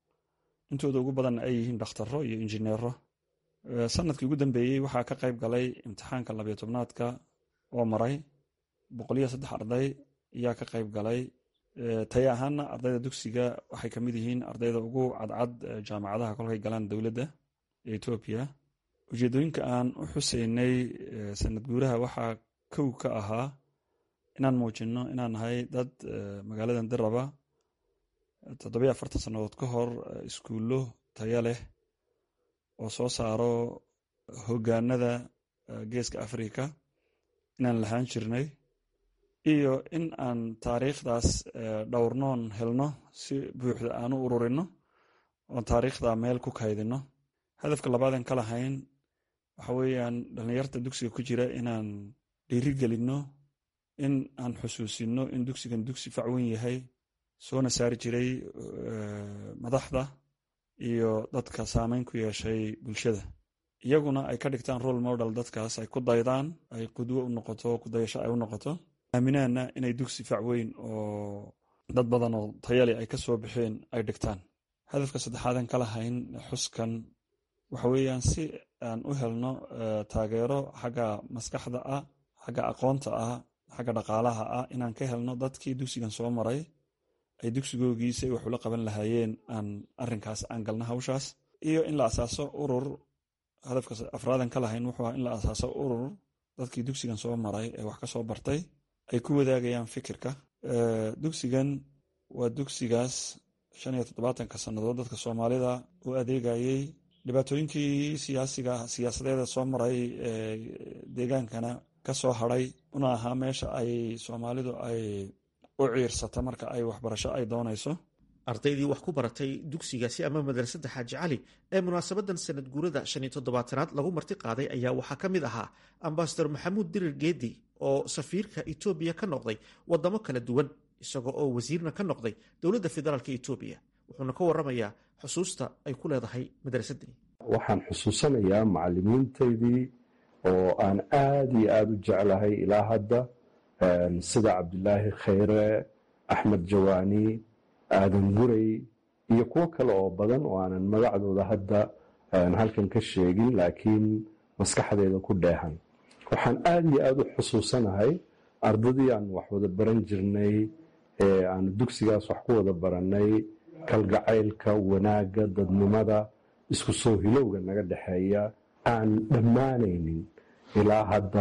I: intooda ugu badanna ay yihiin dhakhtaro iyo injineero sanadkii ugu dambeeyey waxaa ka qayb galay imtixaanka labiyo tobnaadka oo maray boqoliyo saddex arday ayaa ka qayb galay taya ahaana ardayda dugsiga waxay ka mid yihiin ardayda ugu cadcad jaamacadaha kolkay galaan dowladda ee etoobiya ujeedooyinka aan u xuseynay sanad guuraha waxaa kow ka ahaa inaan muujinno inaan nahay dad magaaladan diraba toddobiyo afartan sannadood ka hor iskuullo taya leh oo soo saaro hoggaanada geeska afrika inaan lahaan jirnay iyo in aan taariikhdaas dhowrnoon helno si buuxda aan u ururinno oon taariikhda meel ku kaydinno hadafka labaadan ka lahayn waxa weeyaan dhallinyarta dugsiga ku jira inaan dhiiri gelinno in aan xusuusinno in dugsigan dugsi facweyn yahay soona saari jiray madaxda iyo dadka saameyn ku yeeshay bulshada iyaguna ay ka dhigtaan role model dadkaas ay ku daydaan ay qudwo u noqoto kudayasho ay u noqoto aaminaana inay dugsi facweyn oo dad badan oo tayale ay ka soo baxeen ay dhigtaan hadafka saddexaadan ka lahayn xuskan waxa weeyaan si aan u helno taageero xagga maskaxda ah xagga aqoonta ah xagga dhaqaalaha ah inaan ka helno dadkii dugsigan soo maray ay dugsigoogiisa wax ula qaban lahaayeen aan arinkaas aan galno hawshaas iyo in la asaaso urur hadafka afraadan ka lahayn wuxuu ahaa in la asaaso urur dadkii dugsigan soo maray ee wax ka soo bartay ay ku wadaagayaan fikirka dugsigan waa dugsigaas shan iyo toddobaatanka sannadood dadka soomaalida u adeegayey dhibaatooyinkii siyaasiga siyaasadeeda soo maray ee deegaankana ka soo hadray una ahaa meesha ay soomaalidu ay u ciirsata marka ay waxbarasho ay doonayso
G: ardaydii wax ku baratay dugsigaasi ama madrasadda xaaji cali ee munaasabadan sanad guurada shan iyo toddobaatanaad lagu marti qaaday ayaa waxaa ka mid ahaa ambasador maxamuud dirir geedi oo safiirka etoobiya ka noqday wadamo kala duwan isagoo oo wasiirna ka noqday dowladda federaalk etoobiya wuxuuna ka waramayaa xusuusta ay ku leedahay madrasadani
J: waxaan xusuusanayaa macalimiintaydii oo aan aada iyo aada u jeclahay ilaa hadda sida cabdilaahi khayre axmed jawaani aadan guray iyo kuwo kale oo badan oo aanan magacdooda hadda halkan ka sheegin laakiin maskaxdeeda ku dheehan waxaan aada iyo aada u xusuusanahay ardadii aan wax wada baran jirnay ee aanu dugsigaas wax ku wada barannay kalgacaylka wanaagga dadnimada isku soo hilowga naga dhexeeya aan dhammaanaynin ilaa hadda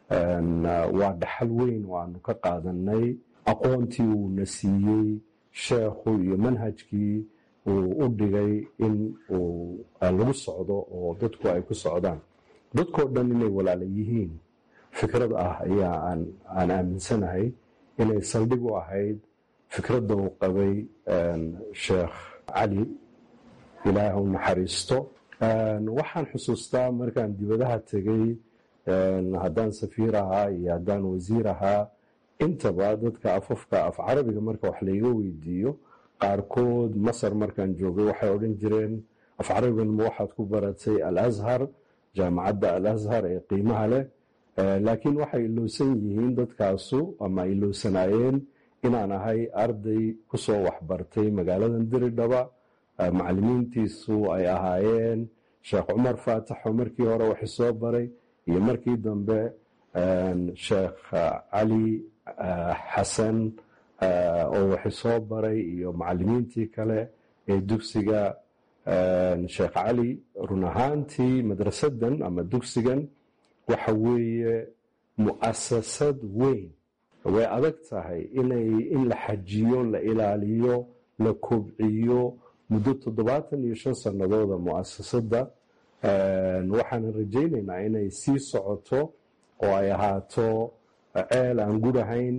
J: waa dhaxal weyn oo aanu ka qaadanay aqoontii uuna siiyey sheekhu iyo manhajkii uu u dhigay in uu lagu socdo oo dadku ay ku socdaan dadkoo dhan inay walaala yihiin fikrad ah ayaa aan aaminsanahay inay saldhig u ahayd fikradda uu qabay sheekh cali ilaah u naxariisto waxaan xusuustaa markaan dibadaha tegey haddaan safiir ahaa iyo haddaan wasiir ahaa intaba dadka afafka af carabiga marka wax layga weydiiyo qaarkood masar markaan joogay waxay odhan jireen af carabigan ma waxaad ku baratay al ashar jaamacadda al ashar ee qiimaha leh laakiin waxay ilowsan yihiin dadkaasu ama ilowsanaayeen inaan ahay arday kusoo waxbartay magaaladan diridhaba macalimiintiisu ay ahaayeen sheekh cumar faataxo markii hore waxi soo baray iyo markii dambe sheekh cali xasan oo waxi soo baray iyo macalimiintii kale ee dugsiga sheekh cali run ahaantii madrasadan ama dugsigan waxa weeye mu'asasad weyn way adag tahay inay in la xajiyo la ilaaliyo la kobciyo muddo toddobaatan iyo shan sannadooda mu'asasadda waxaanan rajaynaynaa inay sii socoto oo ay ahaato ceel aan gurahayn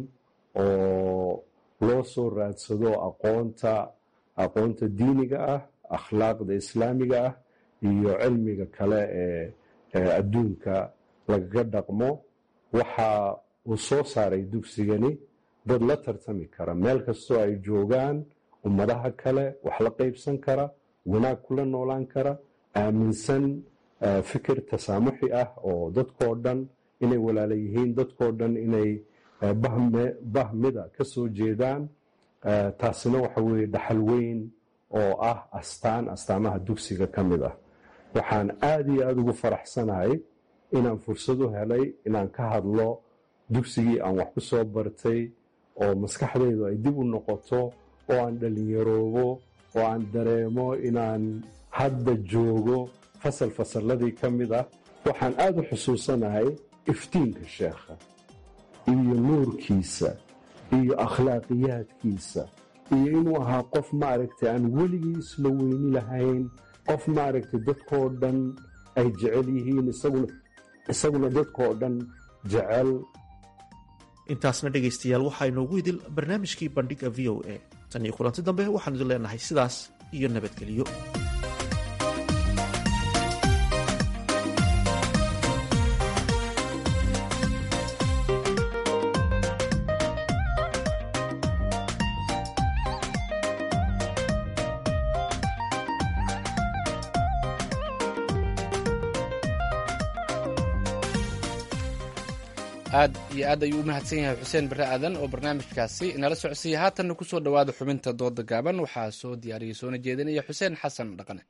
J: oo loo soo raadsado aqoonta aqoonta diiniga ah akhlaaqda islaamiga ah iyo cilmiga kale ee adduunka lagaga dhaqmo waxa uu soo saaray dugsigani dad la tartami kara meel kastoo ay joogaan ummadaha kale wax la qaybsan kara wanaag kula noolaan kara aaminsan fikir tasaamuxi ah oo dadkoo dhan inay walaala yihiin dadkoo dhan inay bahmida ka soo jeedaan taasina waxa weeye dhaxal weyn oo ah astaan astaamaha dugsiga ka mid ah waxaan aada iyo aada ugu faraxsanahay inaan fursad u helay inaan ka hadlo dugsigii aan wax ku soo bartay oo maskaxdaydu ay dib u noqoto oo aan dhallinyaroobo oo aan dareemo inaan hadda joogo fasal fasalladii ka mid ah waxaan aada u xusuusanahay iftiinka sheekha iyo nuurkiisa iyo akhlaaqiyaadkiisa iyo inuu ahaa qof maaragtay aan weligii isla weyni lahayn qof maaragtay dadkoo dhan ay jecel yihiin isaguna dadkoo dhan jecel
G: intaasna dhegaystayaal waxaa inoogu idil barnaamijkii bandhiga v o a tan iyo kulanti dambe waxaan idin leenahay sidaas iyo nabadgelyo
A: aad iyo aad ayuu u mahadsan yahay xuseen bare aadan oo barnaamijkaasi inala socodsiiya haatanna ku soo dhowaada xubinta dooda gaaban waxaa soo diyaariyey soona jeedinaya xuseen xasan dhaqane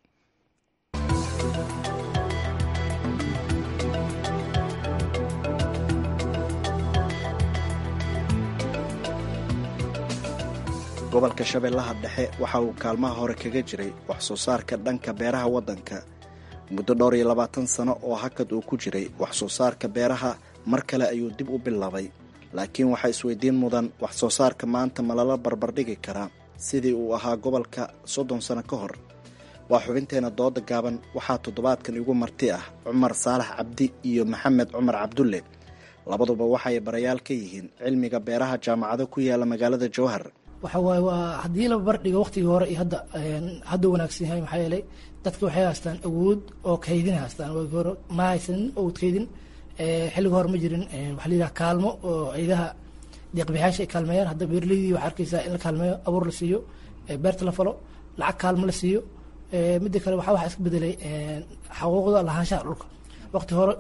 K: gobolka shabeellaha dhexe waxa uu kaalmaha hore kaga jiray wax soo saarka dhanka beeraha waddanka muddo dhowr iyo labaatan sano oo hakad uu ku jiray wax soo saarka beeraha mar kale ayuu dib u bilaabay laakiin waxaa isweydiin mudan wax soo saarka maanta ma lala barbardhigi karaa sidii uu ahaa gobolka soddon sano ka hor waa xubinteena dooda gaaban waxaa toddobaadkan igu marti ah cumar saalax cabdi iyo maxamed cumar cabdulle labaduba waxay barayaal ka yihiin cilmiga beeraha jaamacado ku yaala magaalada jowhar
L: waxa waaye waa haddii la barbardhigo waqtigii hore iyo hadda hadda wanaagsan yahay maxaa yeelay dadka waxay haystaan awood oo kaydin haystaan waagii hore ma haysanin awood kaydin xilliga hore ma jirin waxaa la yidhaha kaalmo oo ciidaha deeqbixyaasha ay kaalmeeyaan hadda beeraleydii waxaa arkaysaa in la kaalmeeyo abuur la siiyo beerta la falo lacag kaalmo la siiyo midda kale waxaa waxaa iska bedelay xaquuqda lahaanshaha dhulka waqti hore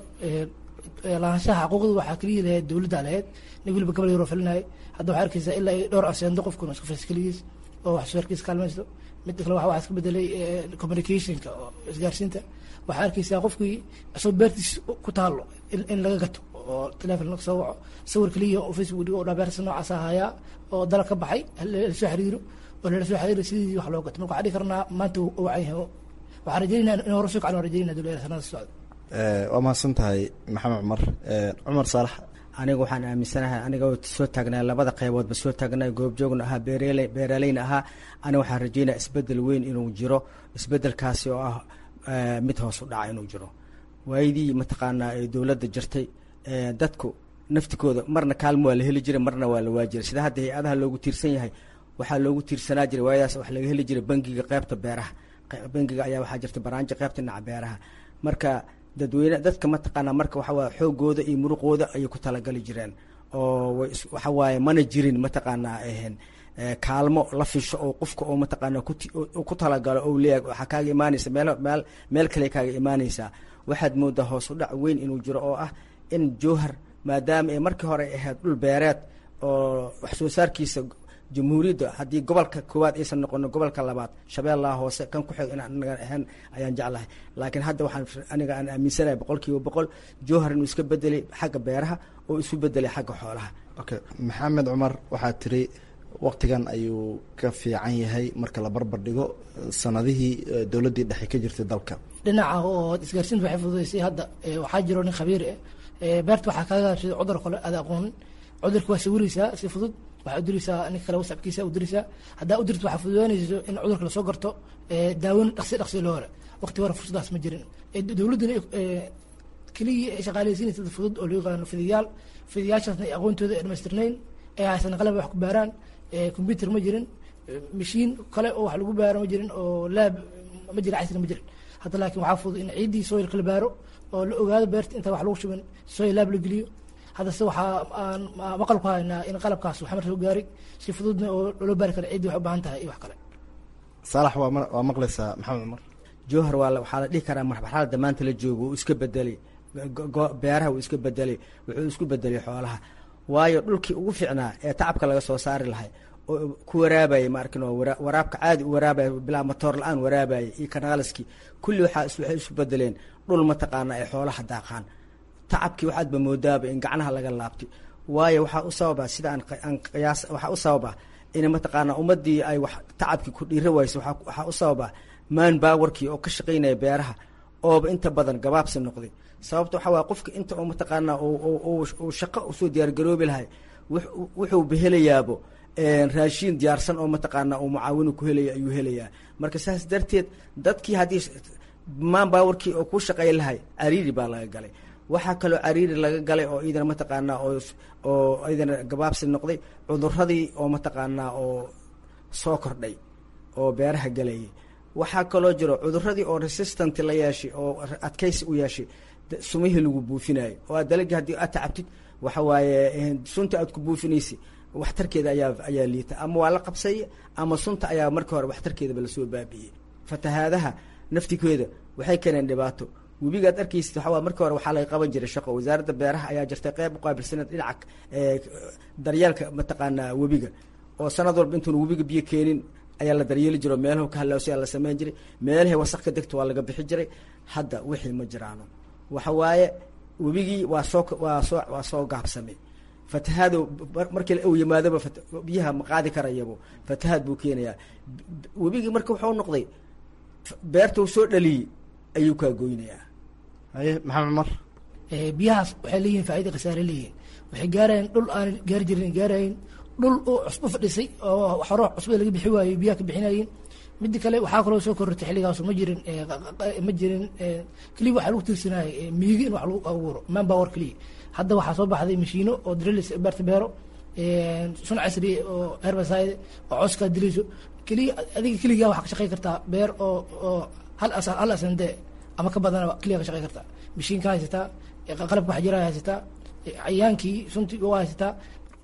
L: lahaanshaha xaquuqda waxaa keliya lahayd dowladda lahayd nin weliba gabal yaroo falinayay hadda waxaa arkaysaa ilaa ay dhowr aseendo qofkuna iska fas keligiis oo wax soo harkiisa kaalmaysto midda kale waxaa iska bedelay communicationka oo isgaarsiinta waxaa arkaysaa qofkii isagoo beertiis ku taalo in laga gato oo telefon laga soo waco sawir keliya oo facebook dhigo oo dhabeersa noocaas ahayaa oo dalab ka baxay lalasoo xiriiro oo lala soo xiriiro sidii wax loo gato marka waxaa dhihi karnaa maanta uu wacan yahay waxaan rajeynaa in hore soo kacin waan rajeynaa dowladda sanada socda
K: waa mahadsan tahay maxamed cumar cumar saalax
M: aniga waxaan aaminsanahay aniga soo taagnaa labada qeyboodba soo taagnaa goobjoogna ahaa beerele beeraleyna ahaa aniga waxaan rajeynaya isbedel weyn inuu jiro isbedelkaasi oo ah mid hoos u dhaca inuu jiro waayadii mataqaanaa ee dowladda jirtay dadku naftikooda marna kaalmo waa la heli jiray marna waa la waajiray sida hadda hay-adaha loogu tiirsan yahay waxaa loogu tiirsanaa jiray waayadaas wax laga heli jiray bangiga qeybta beeraha bangiga ayaa waxaa jirta baraanjo qeybta dhinaca beeraha marka dadweyne dadka mataqaanaa marka waxawaaye xoogooda iyo muruqooda ayay ku talagali jireen oo waxa waaye mana jirin mataqaanaa ahen kaalmo la fisho oo qofka oo mataqaanaa ku talagalo ou leeyahay waxaa kaaga imaanaysa meel meel meel kale kaaga imaanaysaa waxaad moodaa hoos u dhac weyn inuu jiro oo ah in jowhar maadaama ay markii hore ay ahayd dhul beereed oo wax soo saarkiisa jamhuuriyadda haddii gobolka koowaad aysan noqono gobolka labaad shabeellaha hoose kan ku xig in anaga ahayn ayaan jeclahay laakiin hadda waxaan aniga aan aaminsanahay boqol kiiba boqol jowhar inuu iska bedelay xagga beeraha oo isu bedelay xagga xoolaha
K: okay maxamed cumar waxaa tiri waqtigan ayuu ka fiican yahay marka la barbar dhigo sanadihii dowladdii dhexe ka jirtay dalka
L: dhinaca oo isgaarsiinta waxay fududaysay hadda waxaa jiro nin khabiir ah beerta waxaa kaaga gaabsaday cudur kale aada aqoonin cudurka waa sawiraysaa si fudud waxaa u diraysaa ninka kale wasabkiisa u diraysaa haddaa u dirto waxaa fududaanayso in cudurka lasoo garto daawin dhaqsi dhaqsi loo hore waqti hore fursadaas ma jirin dowladduna keliya ay shaqaaleysiinaysa dad fudud oo loo yaqaano fidiyaal fidiyaashaasna ay aqoontooda ay dhamaystirnayn ee haysan qalab wax ku baaraan combyuter ma jirin mashiin kale oo wax lagu baaro ma jirin oo laab ma jirin casri ma jirin hadda laakiin waxaa fudud in ciiddii soilka la baaro oo la ogaado beerta intaan wax lagu shubin soil laab la geliyo haddase waxaa aan maqal ku haynaa in qalabkaas waxmar soo gaaray si fududna oo loo baari kara ciddii waxay u baahan tahay iyo wax kale
K: saalax waa waa maqlaysaa maxamed cumar
M: jowhar waa waxaa la dhihi karaa marxalada maanta la joogo uu iska bedelay beeraha uu iska bedelay wuxuu isku bedelay xoolaha waayo dhulkii ugu fiicnaa ee tacabka laga soo saari lahay oo ku waraabayay ma arkin oo waraabka caadi u waraabaya bilaa matoor la-aan waraabayay iyo kanaalaskii kulli waxaa waxay isu bedeleen dhul mataqaana ay xoolaha daaqaan tacabkii waxaadba moodaaba in gacnaha laga laabtay waayo waxaa u sababa sida aan qiyaas waxaa u sababa in mataqaana ummadii ay wax tacabkii ku dhiira wayso waxaa u sababa maan baawarkii oo ka shaqaynaya beeraha ooba inta badan gabaabsi noqday sababta waxaa waaya qofka inta oo mataqaanaa uu shaqo usoo diyaargaroobi lahay wuxuu behelayaabo raashiin diyaarsan oo mataqaanaa uu mucaawinu ku helaya ayuu helayaa marka saas darteed dadkii haddii maan baawarkii oo ku shaqay lahay cariiri baa laga galay waxaa kaloo cariiri laga galay oo iidana mataqaanaa oo oo iidana gabaabsi noqday cuduradii oo mataqaanaa oo soo kordhay oo beeraha galayay waxaa kaloo jiro cuduradii oo resistant la yeeshay oo adkaysi u yeeshay sumihii lagu buufinayo oo aad dalagii haddii aad tacabtid waxa waaye sunta aad ku buufinaysa waxtarkeeda ayaa ayaa liita ama waa la qabsaya ama sunta ayaa markii hore waxtarkeedaba lasoo baabi'iyey fatahaadaha naftikeeda waxay keeneen dhibaato webigaad arkaysid waxaa markii hore waxaa laga qaban jiray shaqo wasaaradda beeraha ayaa jirtay qeyb uqaabilsaneed dhinaca daryeelka mataqaanaa webiga oo sanad walba intuuna webiga biyo keenin ayaa la daryeeli jiro meelahu ka halaawsay la sameyn jiray meelahay wasaq ka degto waa laga bixi jiray hadda wixii ma jiraano waxa waaye webigii waa soo waa soo waa soo gaabsamay fatahaado markii uu yimaadaba biyaha ma qaadi karayabo fatahaad buu keenayaa webigii marka wuxuu noqday beerta uu soo dhaliyey ayuu kaa goynayaa
G: haye maxamed cumar
L: biyahaas waxay leeyihin faaida khasaare leeyihin waxay gaarayeen dhul aan gaari jirin gaarayin dhul uu cusbo fadhisay oo hore cusbada laga bixi waayo biyaha ka bixinayin midda kale waxaa kaloo soo korortay xilligaasu ma jirin ma jirin keliya waxaa lagu tiirsanayay miigi in wax lagu abuuro manpower keliya hadda waxaa soo baxday mashiino oo drilis beerta beero sun casri oo herbicide oo coskaa dilayso keliya adiga keligaa waxaa ka shaqey kartaa beer oo oo hal as hal asande ama ka badanaba keliya ka shaqey kartaa mashiinka haysataa qalabka waxjiraha haysataa cayaankii suntii waa haysataa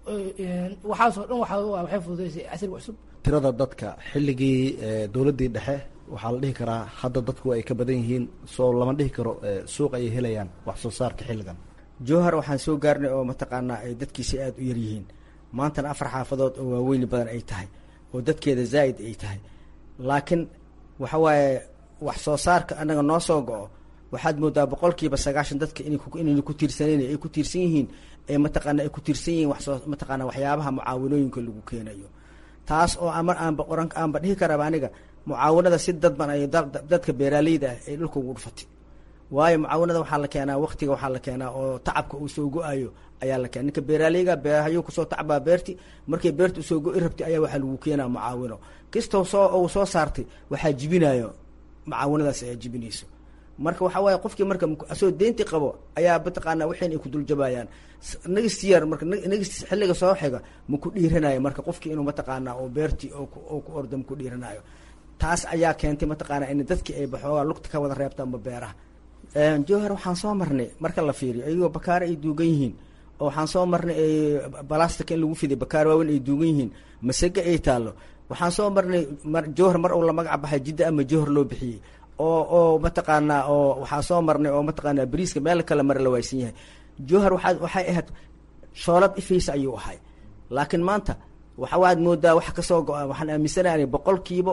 L: waxaasoo dhan waa waxay fududeysay casriga cusub
K: tirada dadka xilligii dowladdii dhexe waxaa la dhihi karaa hadda dadku ay ka badan yihiin soo lama dhihi karo suuq ayay helayaan wax soo saarka xilligan
M: jowhar waxaan soo gaarnay oo mataqaanaa ay dadkiisa aada u yar yihiin maantana afar xaafadood oo waaweyni badan ay tahay oo dadkeeda zaa'id ay tahay laakiin waxa waaye wax soo saarka annaga noo soo go-o waxaad moodaa boqolkiiba sagaashan dadka inayna ku tiirsaneyn ay ku tiirsan yihiin ee mataqaana ay ku tiirsan yihiin waxsoo mataqaana waxyaabaha mucaawinooyinka lagu keenayo taas oo ama aanba qoran aanba dhihi karaba aniga mucaawinada si dadban ay dadka beeraaleyda ah ay dhulka ugu dhufatay waayo mucaawinada waxaa la keenaa waktiga waxaa la keenaa oo tacabka uu soo go-ayo ayaa la keena ninka beeraaleyga beerahayuu kusoo tacbaa beerti markay beerta usoo go-i rabtay ayaa waxaa lagu keenaa mucaawino kastoo soo uu soo saartay waxaa jibinayo mucaawinadaas ayaa jibinayso marka waxaa waaye qofkii marka asoo deynti qabo ayaa mataqaana waxayn ay ku duljabayaan nagistiyar marka nagist xilliga soo xiga ma ku dhiiranayo marka qofkii inuu mataqaana oo beertii oo ku ordo ma ku dhiiranayo taas ayaa keentay mataqaana in dadkii ay baxoogaa lugta ka wada reebtaanba beeraha jowhar waxaan soo marnay marka la fiiriyo ayagoo bakaare ay duugan yihiin oo waxaan soo marnay balastika in lagu fiday bakaare waaweyn ay duugan yihiin masage ay taallo waxaan soo marnay jowhar mar uu la magac baxay jidda ama jowhar loo bixiyey oo oo mataqaanaa oo waxaa soo marnay oo mataqaanaa bariiska meel kale mare la waaysan yahay jowhar waxaa waxay ahayd shoolad ifaysa ayuu ahay laakiin maanta waxa waad moodaa wax kasoo go-a waxaan aaminsanahay boqolkiiba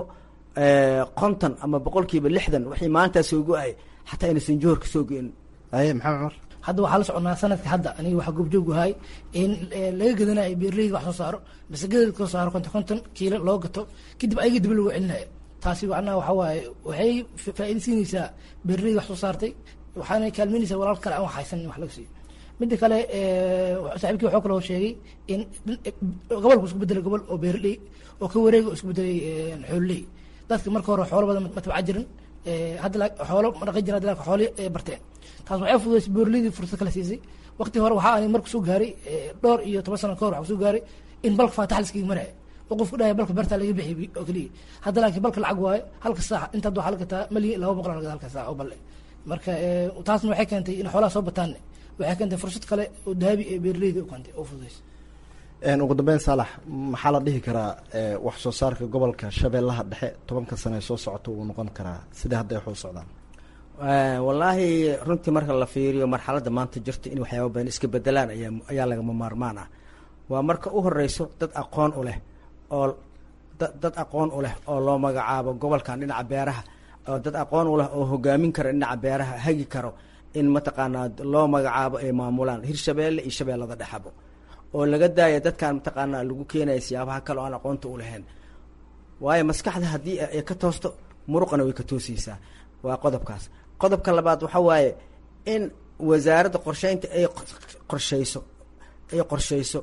M: konton ama boqolkiiba lixdan wixii maanta soo go-ay xataa inaysan jowhar kasoo go-in
G: aye maxamed cumar
L: hadda waxaa la soconaa sanadka hadda aniga waxaa goobjoog ahay in laga gadanayo beerleyda wax soo saaro masagada kasoo saaro konton konton kiilo loo gato kadib ayaga dib lagu celinayo taasi macnaha waxa waaye waxay faa-iida siinaysaa beerleyda wax soo saartay waxaana kaalmeynaysaa walaal kale aan wax haysan in wax laga siiyo midda kale saaxiibkii waxuu kaloo sheegay in gobolku isku bedelay gobol oo beerley oo ka wareega oo isku bedelay xoololey dadka marka hore xoolo badan ma tabca jirin hadda xoolo ma dhaqan jirin hadda laakiin xooli barteen taas waxay fududaysay beerleydii fursad kala siisay waqti hore waxaa ani marku soo gaaray dhowr iyo toban sano ka hor waxaa soo gaaray in balka faatax laskaga maraya oo qofku dhahay balka beertaa laga bixi oo keliya hadda laakiin balka lacag waayo halka saax inta hadda waxaa laga gataa malyan laba boqol laga halka saax oo balle marka taasna waxay keentay in xoolaha soo bataan waxay keentay fursad kale oo dahabi ee beerleyda u keentay oo fududaysay
K: ugu dambeyn saalax maxaa la dhihi karaa wax soo saarka gobolka shabeellaha dhexe tobanka sane soo socota uu noqon karaa sida hadda wax u socdaan
M: wallaahi runtii marka la fiiriyo marxaladda maanta jirta in waxyaaba badan iska bedelaan ayaa ayaa lagama maarmaan ah waa marka u horeyso dad aqoon u leh oo dad aqoon u leh oo loo magacaabo gobolkan dhinaca beeraha oo dad aqoon u leh oo hogaamin kara dhinaca beeraha hagi karo in mataqaanaa loo magacaabo ay maamulaan hirshabeelle iyo shabeellada dhexabo oo laga daaya dadkan mataqaanaa lagu keenaya siyaabaha kale oo aan aqoonta u lahayn waayo maskaxda haddii ay ka toosto muruqana way ka toosaysaa waa qodobkaas qodobka labaad waxa waaye in wasaaradda qorsheynta ay qorsheyso ay qorsheyso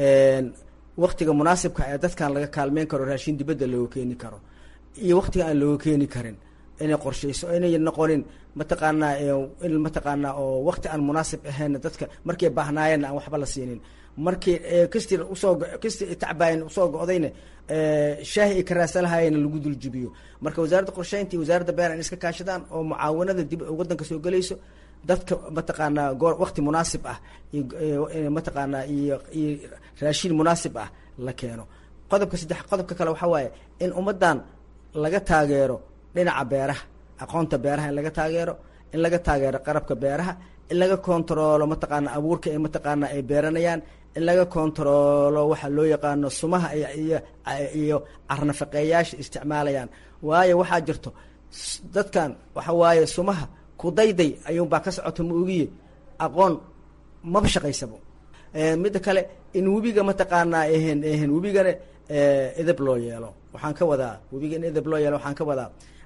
M: waktiga munaasibka ee dadkan laga kaalmeyn karo raashin dibadda looga keeni karo iyo waktiga aan looga keeni karin inay qorsheyso inay noqonin mataqaanaa in mataqaanaa oo wakti aan munaasib ahayn dadka markay baahnaayeenna aan waxba la siinin markii kastii usoo kastii tacbaayan usoo go-dayna shaahi ay ka raasalahaayeen lagu duljibiyo marka wasaaradda qorsheynta iyo wasaaradda beer in iska kaashadaan oo mucaawanada dib waddanka soo gelayso dadka mataqaanaa goor wakti munaasib ah iyo mataqaanaa iyo iyo raashin munaasib ah la keeno qodobka saddex qodobka kale waxaa waaye in ummaddan laga taageero dhinaca beeraha aqoonta beeraha in laga taageero in laga taageero qarabka beeraha in laga kontaroolo mataqaana abuurka ay mataqaana ay beeranayaan in laga kontaroolo waxa loo yaqaano sumaha iyo iyo carnafaqeeyaasha isticmaalayaan waayo waxaa jirto dadkan waxa waaye sumaha kudayday ayuunbaa ka socota ma ogiye aqoon maba shaqaysabo midda kale in webiga mataqaanaa ehen ehen webigana edeb loo yeelo waxaan ka wadaa webiga in edeb loo yeelo waxaan ka wadaa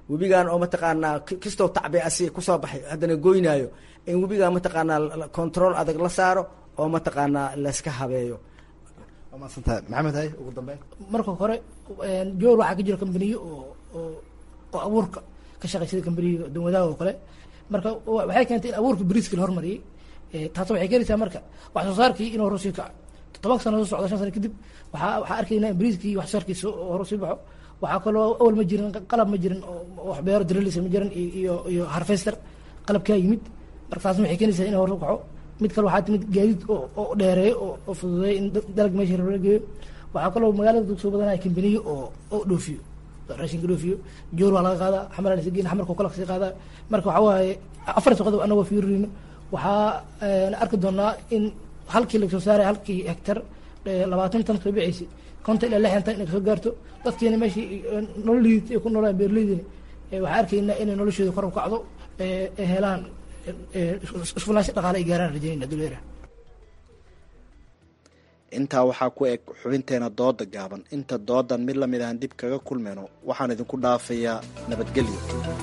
M: webigan oo mataqaanaa kastoo tacbi asi kusoo baxay haddana goynaayo in webigan mataqaanaa control adag la saaro oo mataqaanaa layska habeeyo waa maadsantahay maxamed hay ugu dambeyn
L: marka hore joor waxaa ka jira kambaniyo oo oo oo abuurka ka shaqeysada kambaniga danwadaha oo kale marka waxay keentay in abuurka bariiska la hormariyey taas waxay keenaysaa marka wax soo saarkii inuu hor sii kaco toban sano soo socda shan sano kadib waxaa waxaa arkaynaa in bariiskii wax soo saarkiisa hor sii baxo waxaa kaloo awal ma jirin qalab ma jirin oo wax beero drilisa ma jirin iyo iyo harvester qalabkaa yimid marka taasna waxay keenaysaa inuu hor u kaco mid kale waxaa timid gaadiid oo oo dheereeyo oo oo fududeeyo in dalag meesha la geeyo waxaa kaloo magaalada dug soo badanaya kambaniyo oo oo dhoofiyo raashinka dhoofiyo joor waa laga qaadaa xamar lasa geyn xamarka kala kasii qaadaa marka waxaa waaye afar qodob anagoo fiirino waxaa arki doonaa in halkii laga soo saaray halkii hektar labaatan tan soo bixaysa konton ilaa lixdan tan inay kasoo gaarto dadkiina meeshii nololiid ay ku noolaan beeraleydina waxaa arkaynaa inay noloshooda kor u kacdo ay helaan isfulaansho dhaqaale ay gaaraan rajaynayna duleera
K: intaa waxaa ku eg xubinteena dooda gaaban inta doodan mid lamid ahan dib kaga kulmayno waxaan idinku dhaafayaa nabadgelyo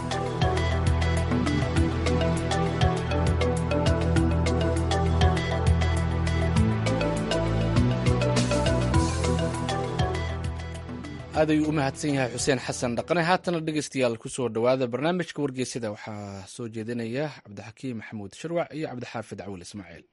A: aad ayuu u mahadsan yahay xuseen xasan dhaqane haatana dhegeystayaal kusoo dhowaada barnaamijka wargeysada waxaa soo jeedinaya cabdixakiim maxamuud sharwac iyo cabdixaafid cawil ismaaciil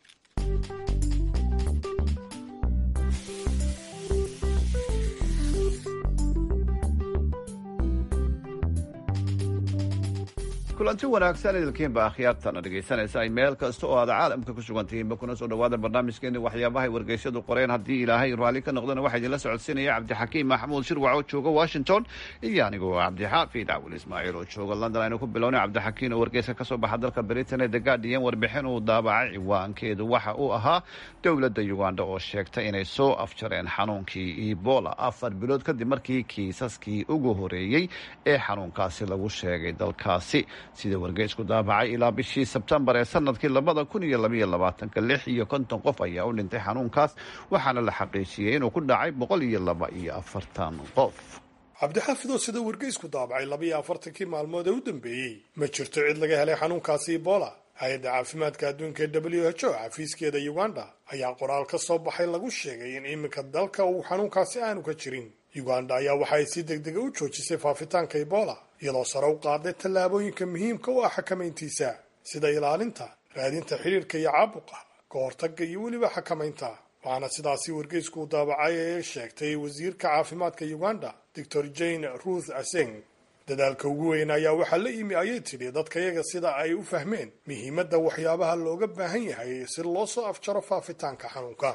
N: kulanti wanaagsan idilkiinba akhyaartana dhegaysanaysa ay meel kasta oo aad caalamka ku sugan tihiinba kuna soo dhawaada barnaamijkeeni waxyaabahay wargeysyadu qoreen haddii ilaahay raalli ka noqdana waxaa idinla socodsiinaya cabdixakiim maxamuud shirwac oo jooga washington iyo anigoo cabdixaafid cawil ismaaciil oo jooga london aynu ku bilownay cabdixakiim oo wargeyska kasoo baxa dalka britain ee the guardian warbixin uu daabacay ciwaankeedu waxa uu ahaa dowladda uganda oo sheegtay inay soo afjareen xanuunkii ebola afar bilood kadib markii kiisaskii ugu horeeyey ee xanuunkaasi lagu sheegay dalkaasi sida wargeysku daabacay ilaa bishii sebtembar ee sanadkii labada kun iyo labaiyo labaatanka lix iyo konton qof ayaa u dhintay xanuunkaas waxaana la xaqiijiyey inuu ku dhacay boqol iyo laba iyo afartan qof
O: cabdixaafidoo sida wargeysku daabacay labaiyo afartankii maalmood ee u dambeeyey ma jirto cid laga helay xanuunkaasi ebola hay-adda caafimaadka adduunka ee w h o xafiiskeeda uganda ayaa qoraal ka soo baxay lagu sheegay in iminka dalka uu xanuunkaasi aanu ka jirin uganda ayaa waxa ay si deg dega u joojisay faafitaanka ebola iyadoo sare u qaaday tallaabooyinka muhiimka u ah xakamayntiisa sida ilaalinta raadinta xidhiirka iyo caabuqa ka hortagga iyo weliba xakamaynta waxaana sidaasi wargeysku u daabacay ee sheegtay wasiirka caafimaadka uganda doctor jane ruth aseng dadaalka ugu weyn ayaa waxaa la yimi ayay tidhi dadkayaga sida ay u fahmeen muhiimadda waxyaabaha looga baahan yahay si loo soo afjaro faafitaanka xanuunka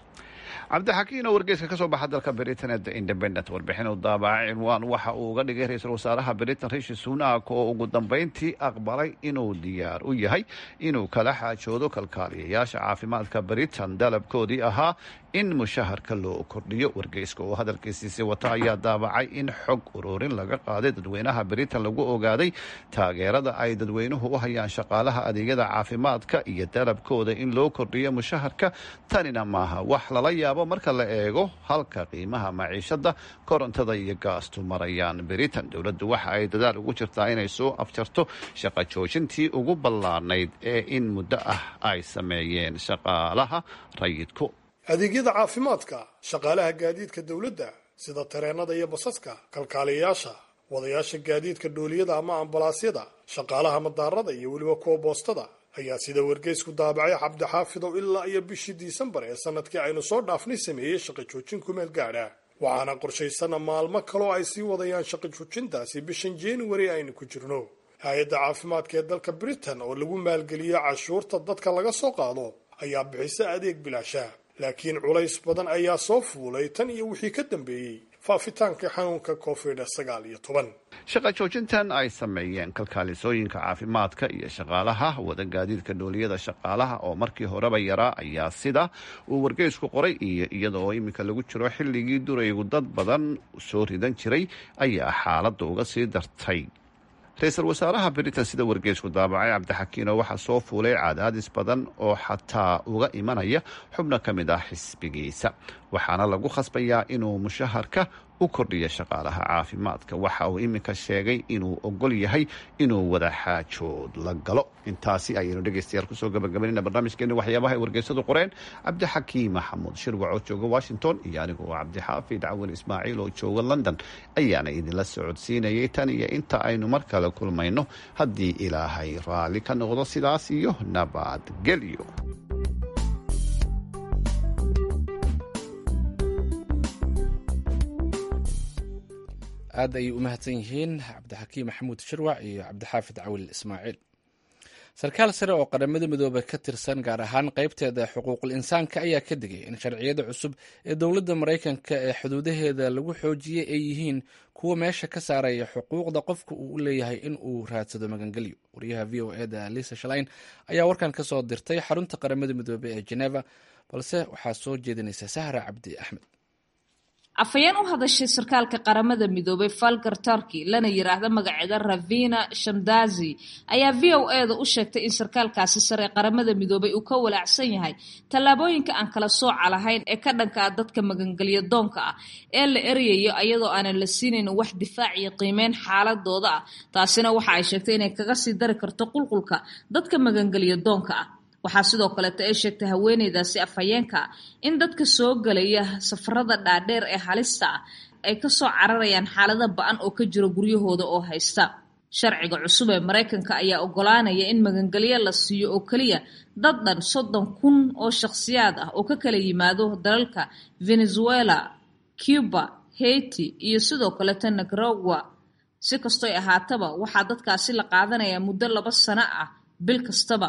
N: cabdixakiin oo wargeyska kasoo baxa dalka britain ee the independent warbixin uu daabacay cinwaan waxa uu uga dhigay ra-iisul wasaaraha britain rishi sunak oo ugu dambeyntii aqbalay inuu diyaar u yahay inuu kala xaajoodo kalkaaliyayaasha caafimaadka britain dalabkoodii ahaa in mushaharka loo kordhiyo wargeyska oo hadalkiisiisi wata ayaa daabacay in xog ururin laga qaaday dadweynaha britain lagu ogaaday taageerada ay dadweynuhu u hayaan shaqaalaha adeegyada caafimaadka iyo dalabkooda in loo kordhiyo mushaharka tanina maaha wax lala yaabo marka la eego halka qiimaha maciishada korontada iyo gaastu marayaan britain dowladdu waxa ay dadaal ugu jirtaa inay soo afjarto shaqa joojintii ugu ballaanayd ee in muddo ah ay sameeyeen shaqaalaha rayidku
O: adeegyada caafimaadka shaqaalaha gaadiidka dowladda sida tareenada iyo basaska kalkaaliyayaasha wadayaasha gaadiidka dhooliyada ama ambalaasyada shaqaalaha madaarada iyo weliba kuwa boostada ayaa sida wargeysku daabacay cabdixaafidow ilaa iyo bishii disembar ee sanadkii aynu soo dhaafnay sameeyey shaqa joojin kumeel gaadha waxaana qorshaysana maalmo kaloo ay sii wadayaan shaqa joojintaasi bishan january aynu ku jirno hay-adda caafimaadka ee dalka britain oo lagu maalgeliyo cashuurta dadka laga soo qaado ayaa bixisa adeeg bilaasha laakiin culays badan ayaa soo fuulay tan iyo wixii ka dambeeyey faafitaanka xanuunka covid sagaal iyo toban
N: shaqa joojintan ay sameeyeen kalkaalisooyinka caafimaadka iyo shaqaalaha wada gaadiidka dhooliyada shaqaalaha oo markii horeba yaraa ayaa sida uu wargeysku qoray iyo iyada oo iminka lagu jiro xilligii duraygu dad badan soo ridan jiray ayaa xaaladda uga sii dartay ra-iisul wasaaraha britain sida wargeysku daabacay cabdixakiino waxaa soo fuulay cadaadis badan oo xataa uga imanaya xubno ka mid ah xisbigiisa waxaana lagu khasbayaa inuu mushaharka u kordhiyo shaqaalaha caafimaadka waxa uu iminka sheegay inuu ogol yahay inuu wada xaajood la galo intaasi ayaynu dhegeystayaal kusoo gabagabaynayna barnaamijkeena waxyaabaha ay wargeysadu qoreen cabdixakiim maxamuud shirwac oo jooga washington iyo anigu cabdixaafid cawin ismaaciil oo jooga london ayaana idinla socodsiinayay tan iyo inta aynu mar kale kulmayno haddii ilaahay raalli ka noqdo sidaas iyo nabadgelyo
A: aad ayay u mahadsan yihiin cabdixakiim maxamuud shirwac iyo cabdixaafid cawil ismaaciil sarkaal sare oo qaramada midoobey ka tirsan gaar ahaan qaybteeda xuquuqul insaanka ayaa ka digay in sharciyada cusub ee dowladda maraykanka ee xuduudaheeda lagu xoojiyey ay yihiin kuwa meesha ka saaraya xuquuqda qofka uu u leeyahay in uu raadsado magangelyo wariyaha v o eda lisa shalain ayaa warkan ka soo dirtay xarunta qaramada midoobey ee geneva balse waxaa soo jeedinaysa sahra cabdi axmed
P: afhayeen u hadashay sarkaalka qaramada midoobay falgar turkey lana yiraahdo magaceeda ravina shamdazi ayaa v o e da u sheegtay in sarkaalkaasi sare qaramada midoobay uu ka walaacsan yahay tallaabooyinka aan kala sooca lahayn ee ka dhanka ah dadka magangelyo doonka ah ee la eryayo iyadoo aanan la siinayn wax difaac iyo qiimeyn xaaladooda ah taasina waxa ay sheegtay inay kaga sii dari karto qulqulka dadka magangelyo doonka ah waxaa sidoo kaleeto ay sheegtay haweeneydaasi afhayeenka in dadka soo gelaya safarada dhaadheer ee halista ah ay kasoo cararayaan xaalada ba-an oo ka jiro guryahooda oo haysta sharciga cusub ee maraykanka ayaa ogolaanaya in magangelyo la siiyo oo keliya dad dhan soddon kun oo shakhsiyaad ah oo ka kala yimaado dalalka venezuela cuba haiti iyo sidoo kaleeto nicaragua si kastoy ahaataba waxaa dadkaasi la qaadanayaa muddo laba sano ah bil kastaba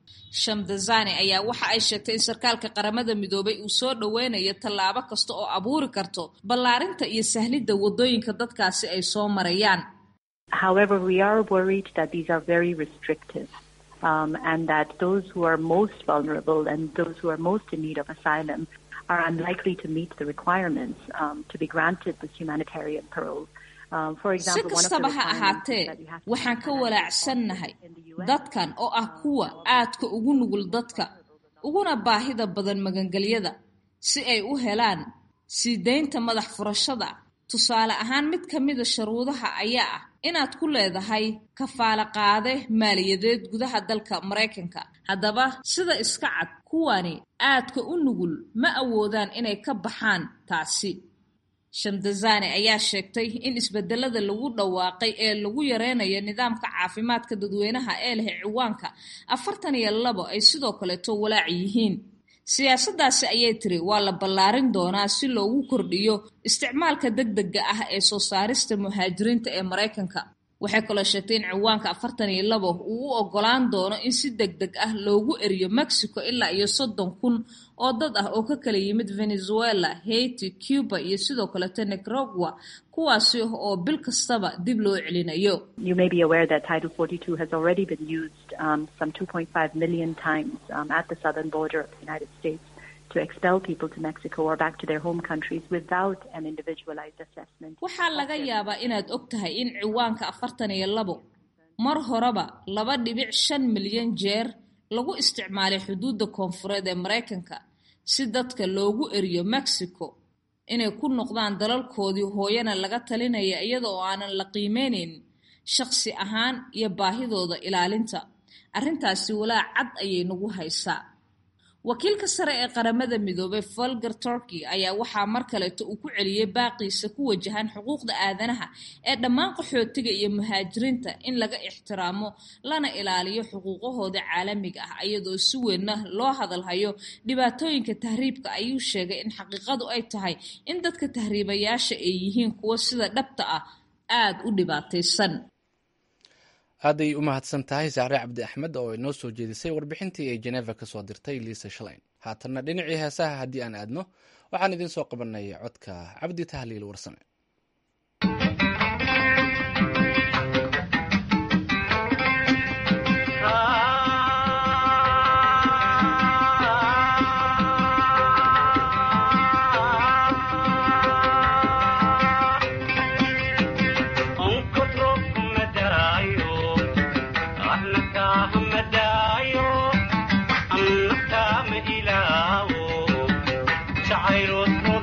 P: shamdazani ayaa waxa ay sheegtay in sarkaalka qaramada midoobay uu soo dhoweynayo tallaabo kasta oo abuuri karto ballaarinta iyo sahlidda waddooyinka dadkaasi ay soo marayaan
Q: However, we are worried that these are very restrictive um, and that those who are most vulnerable and those who are most in need of asylum are unlikely to meet the requirements um, to be granted this humanitarian parole. Um, for
P: si
Q: example, one of the
P: kastaba ha
Q: requirements
P: ahaatee
Q: is that you have to
P: waxaan ka walaacsannahay dadkan oo ah kuwa aadka ugu nugul dadka uguna baahida badan magangelyada si ay u helaan sii daynta madax furashada tusaale ahaan mid ka mida sharuudaha ayaa ah inaad ku leedahay kafaalo qaade maaliyadeed gudaha dalka maraykanka haddaba sida iska cad kuwani aadka u nugul ma awoodaan inay ka baxaan taasi shamdazani ayaa sheegtay in isbedelada lagu dhawaaqay ee lagu yareynayo nidaamka caafimaadka dadweynaha ee leh ciwaanka afartan iyo labo ay sidoo kaleeto walaac yihiin siyaasaddaasi ayay tiri waa la ballaarin doonaa si loogu kordhiyo isticmaalka degdega ah ee soo saarista muhaajiriinta ee maraykanka waxay kaloo sheegtay in ciwaanka afartan iyo labo uu u ogolaan doono in si deg deg ah loogu eriyo mexico ilaa iyo soddon kun oo dad ah oo ka kala yimid venezuela haiti cuba iyo sidoo kaleto nicaragua kuwaasi oo bil kastaba dib loo celinayo
Q: You may be aware that Title 42 has already been used um, some 2.5 million times um, at the southern border of the United States to expel people to Mexico or back to their home countries without an individualized assessment.
P: waxaa laga yaabaa inaad og tahay in ciwaanka afartan iyo labo mar horeba laba dhibic shan milyan jeer lagu isticmaalay xuduudda koonfureed ee maraykanka si dadka loogu eriyo mexico inay ku noqdaan dalalkoodii hooyana laga talinaya iyada oo aanan la qiimeynayn shaqsi ahaan iyo baahidooda ilaalinta arrintaasi walaac cad ayay nagu haysaa wakiilka sare ee qaramada midoobay volger turkey ayaa waxaa mar kaleeto uu ku celiyey baaqiisa ku wajahan xuquuqda aadanaha ee dhammaan qaxootiga iyo muhaajiriinta in laga ixtiraamo lana ilaaliyo xuquuqahooda caalamiga ah iyadoo si weynna loo hadalhayo dhibaatooyinka tahriibka ayuu sheegay in xaqiiqadu ay tahay in dadka tahriibayaasha ay yihiin kuwo sida dhabta ah aada u dhibaataysan
A: aaday u mahadsan tahay saare cabdi axmed oo inoo soo jeedisay warbixintii ay jeneva ka soo dirtay liisa shalayn haatanna dhinacii heesaha haddii aan aadno waxaan idiin soo qabanay codka cabdi tahliil warsame
R: Child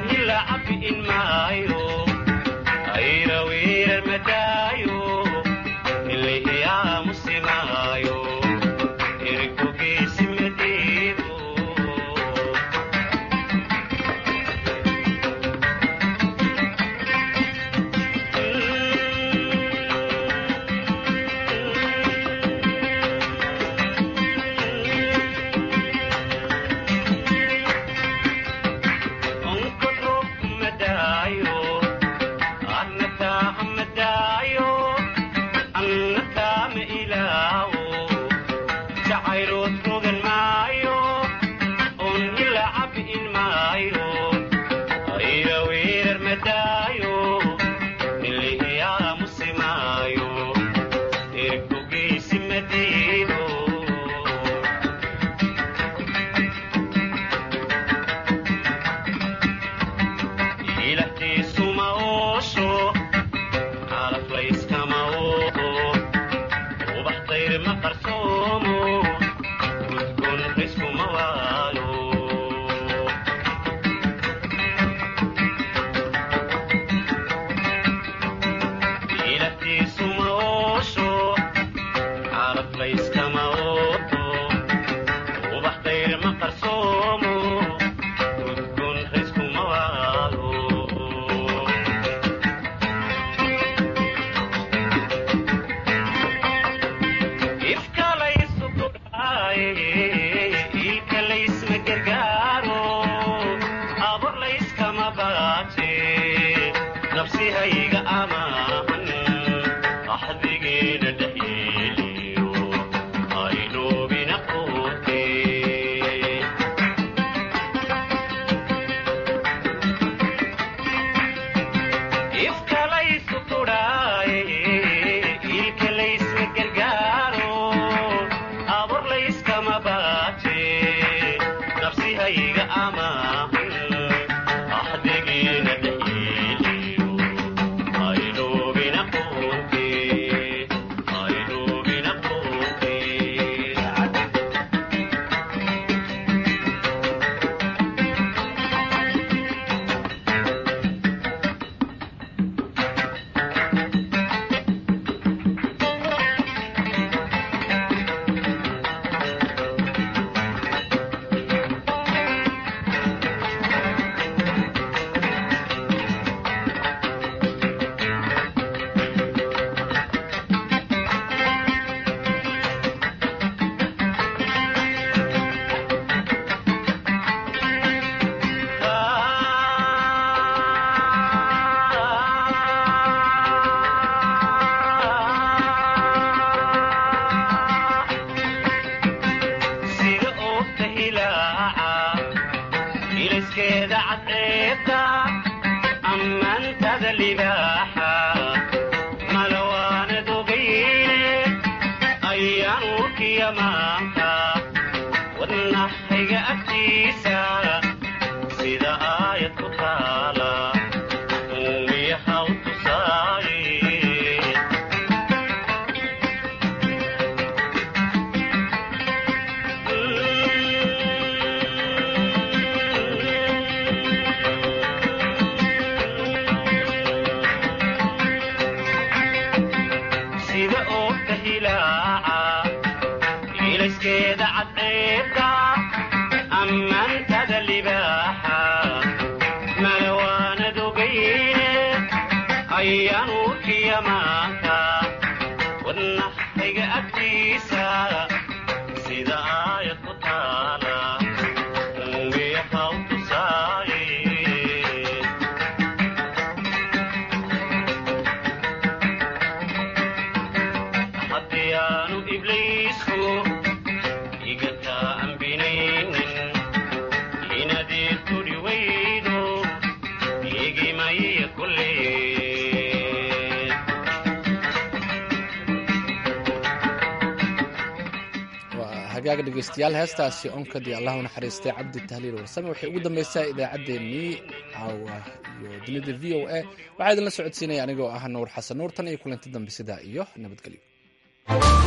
A: hagaaga dhegeystayaal heestaasi onkadii allahu naxariistay cabdi tahliil warsame waxay ugu dambaysaa idaacaddeenii caawa iyo dunida v o a waxaa idinla socodsiinaya anigoo ah nuur xasan nuur tan iyo kulanti dambe sidaa iyo nabadgelyo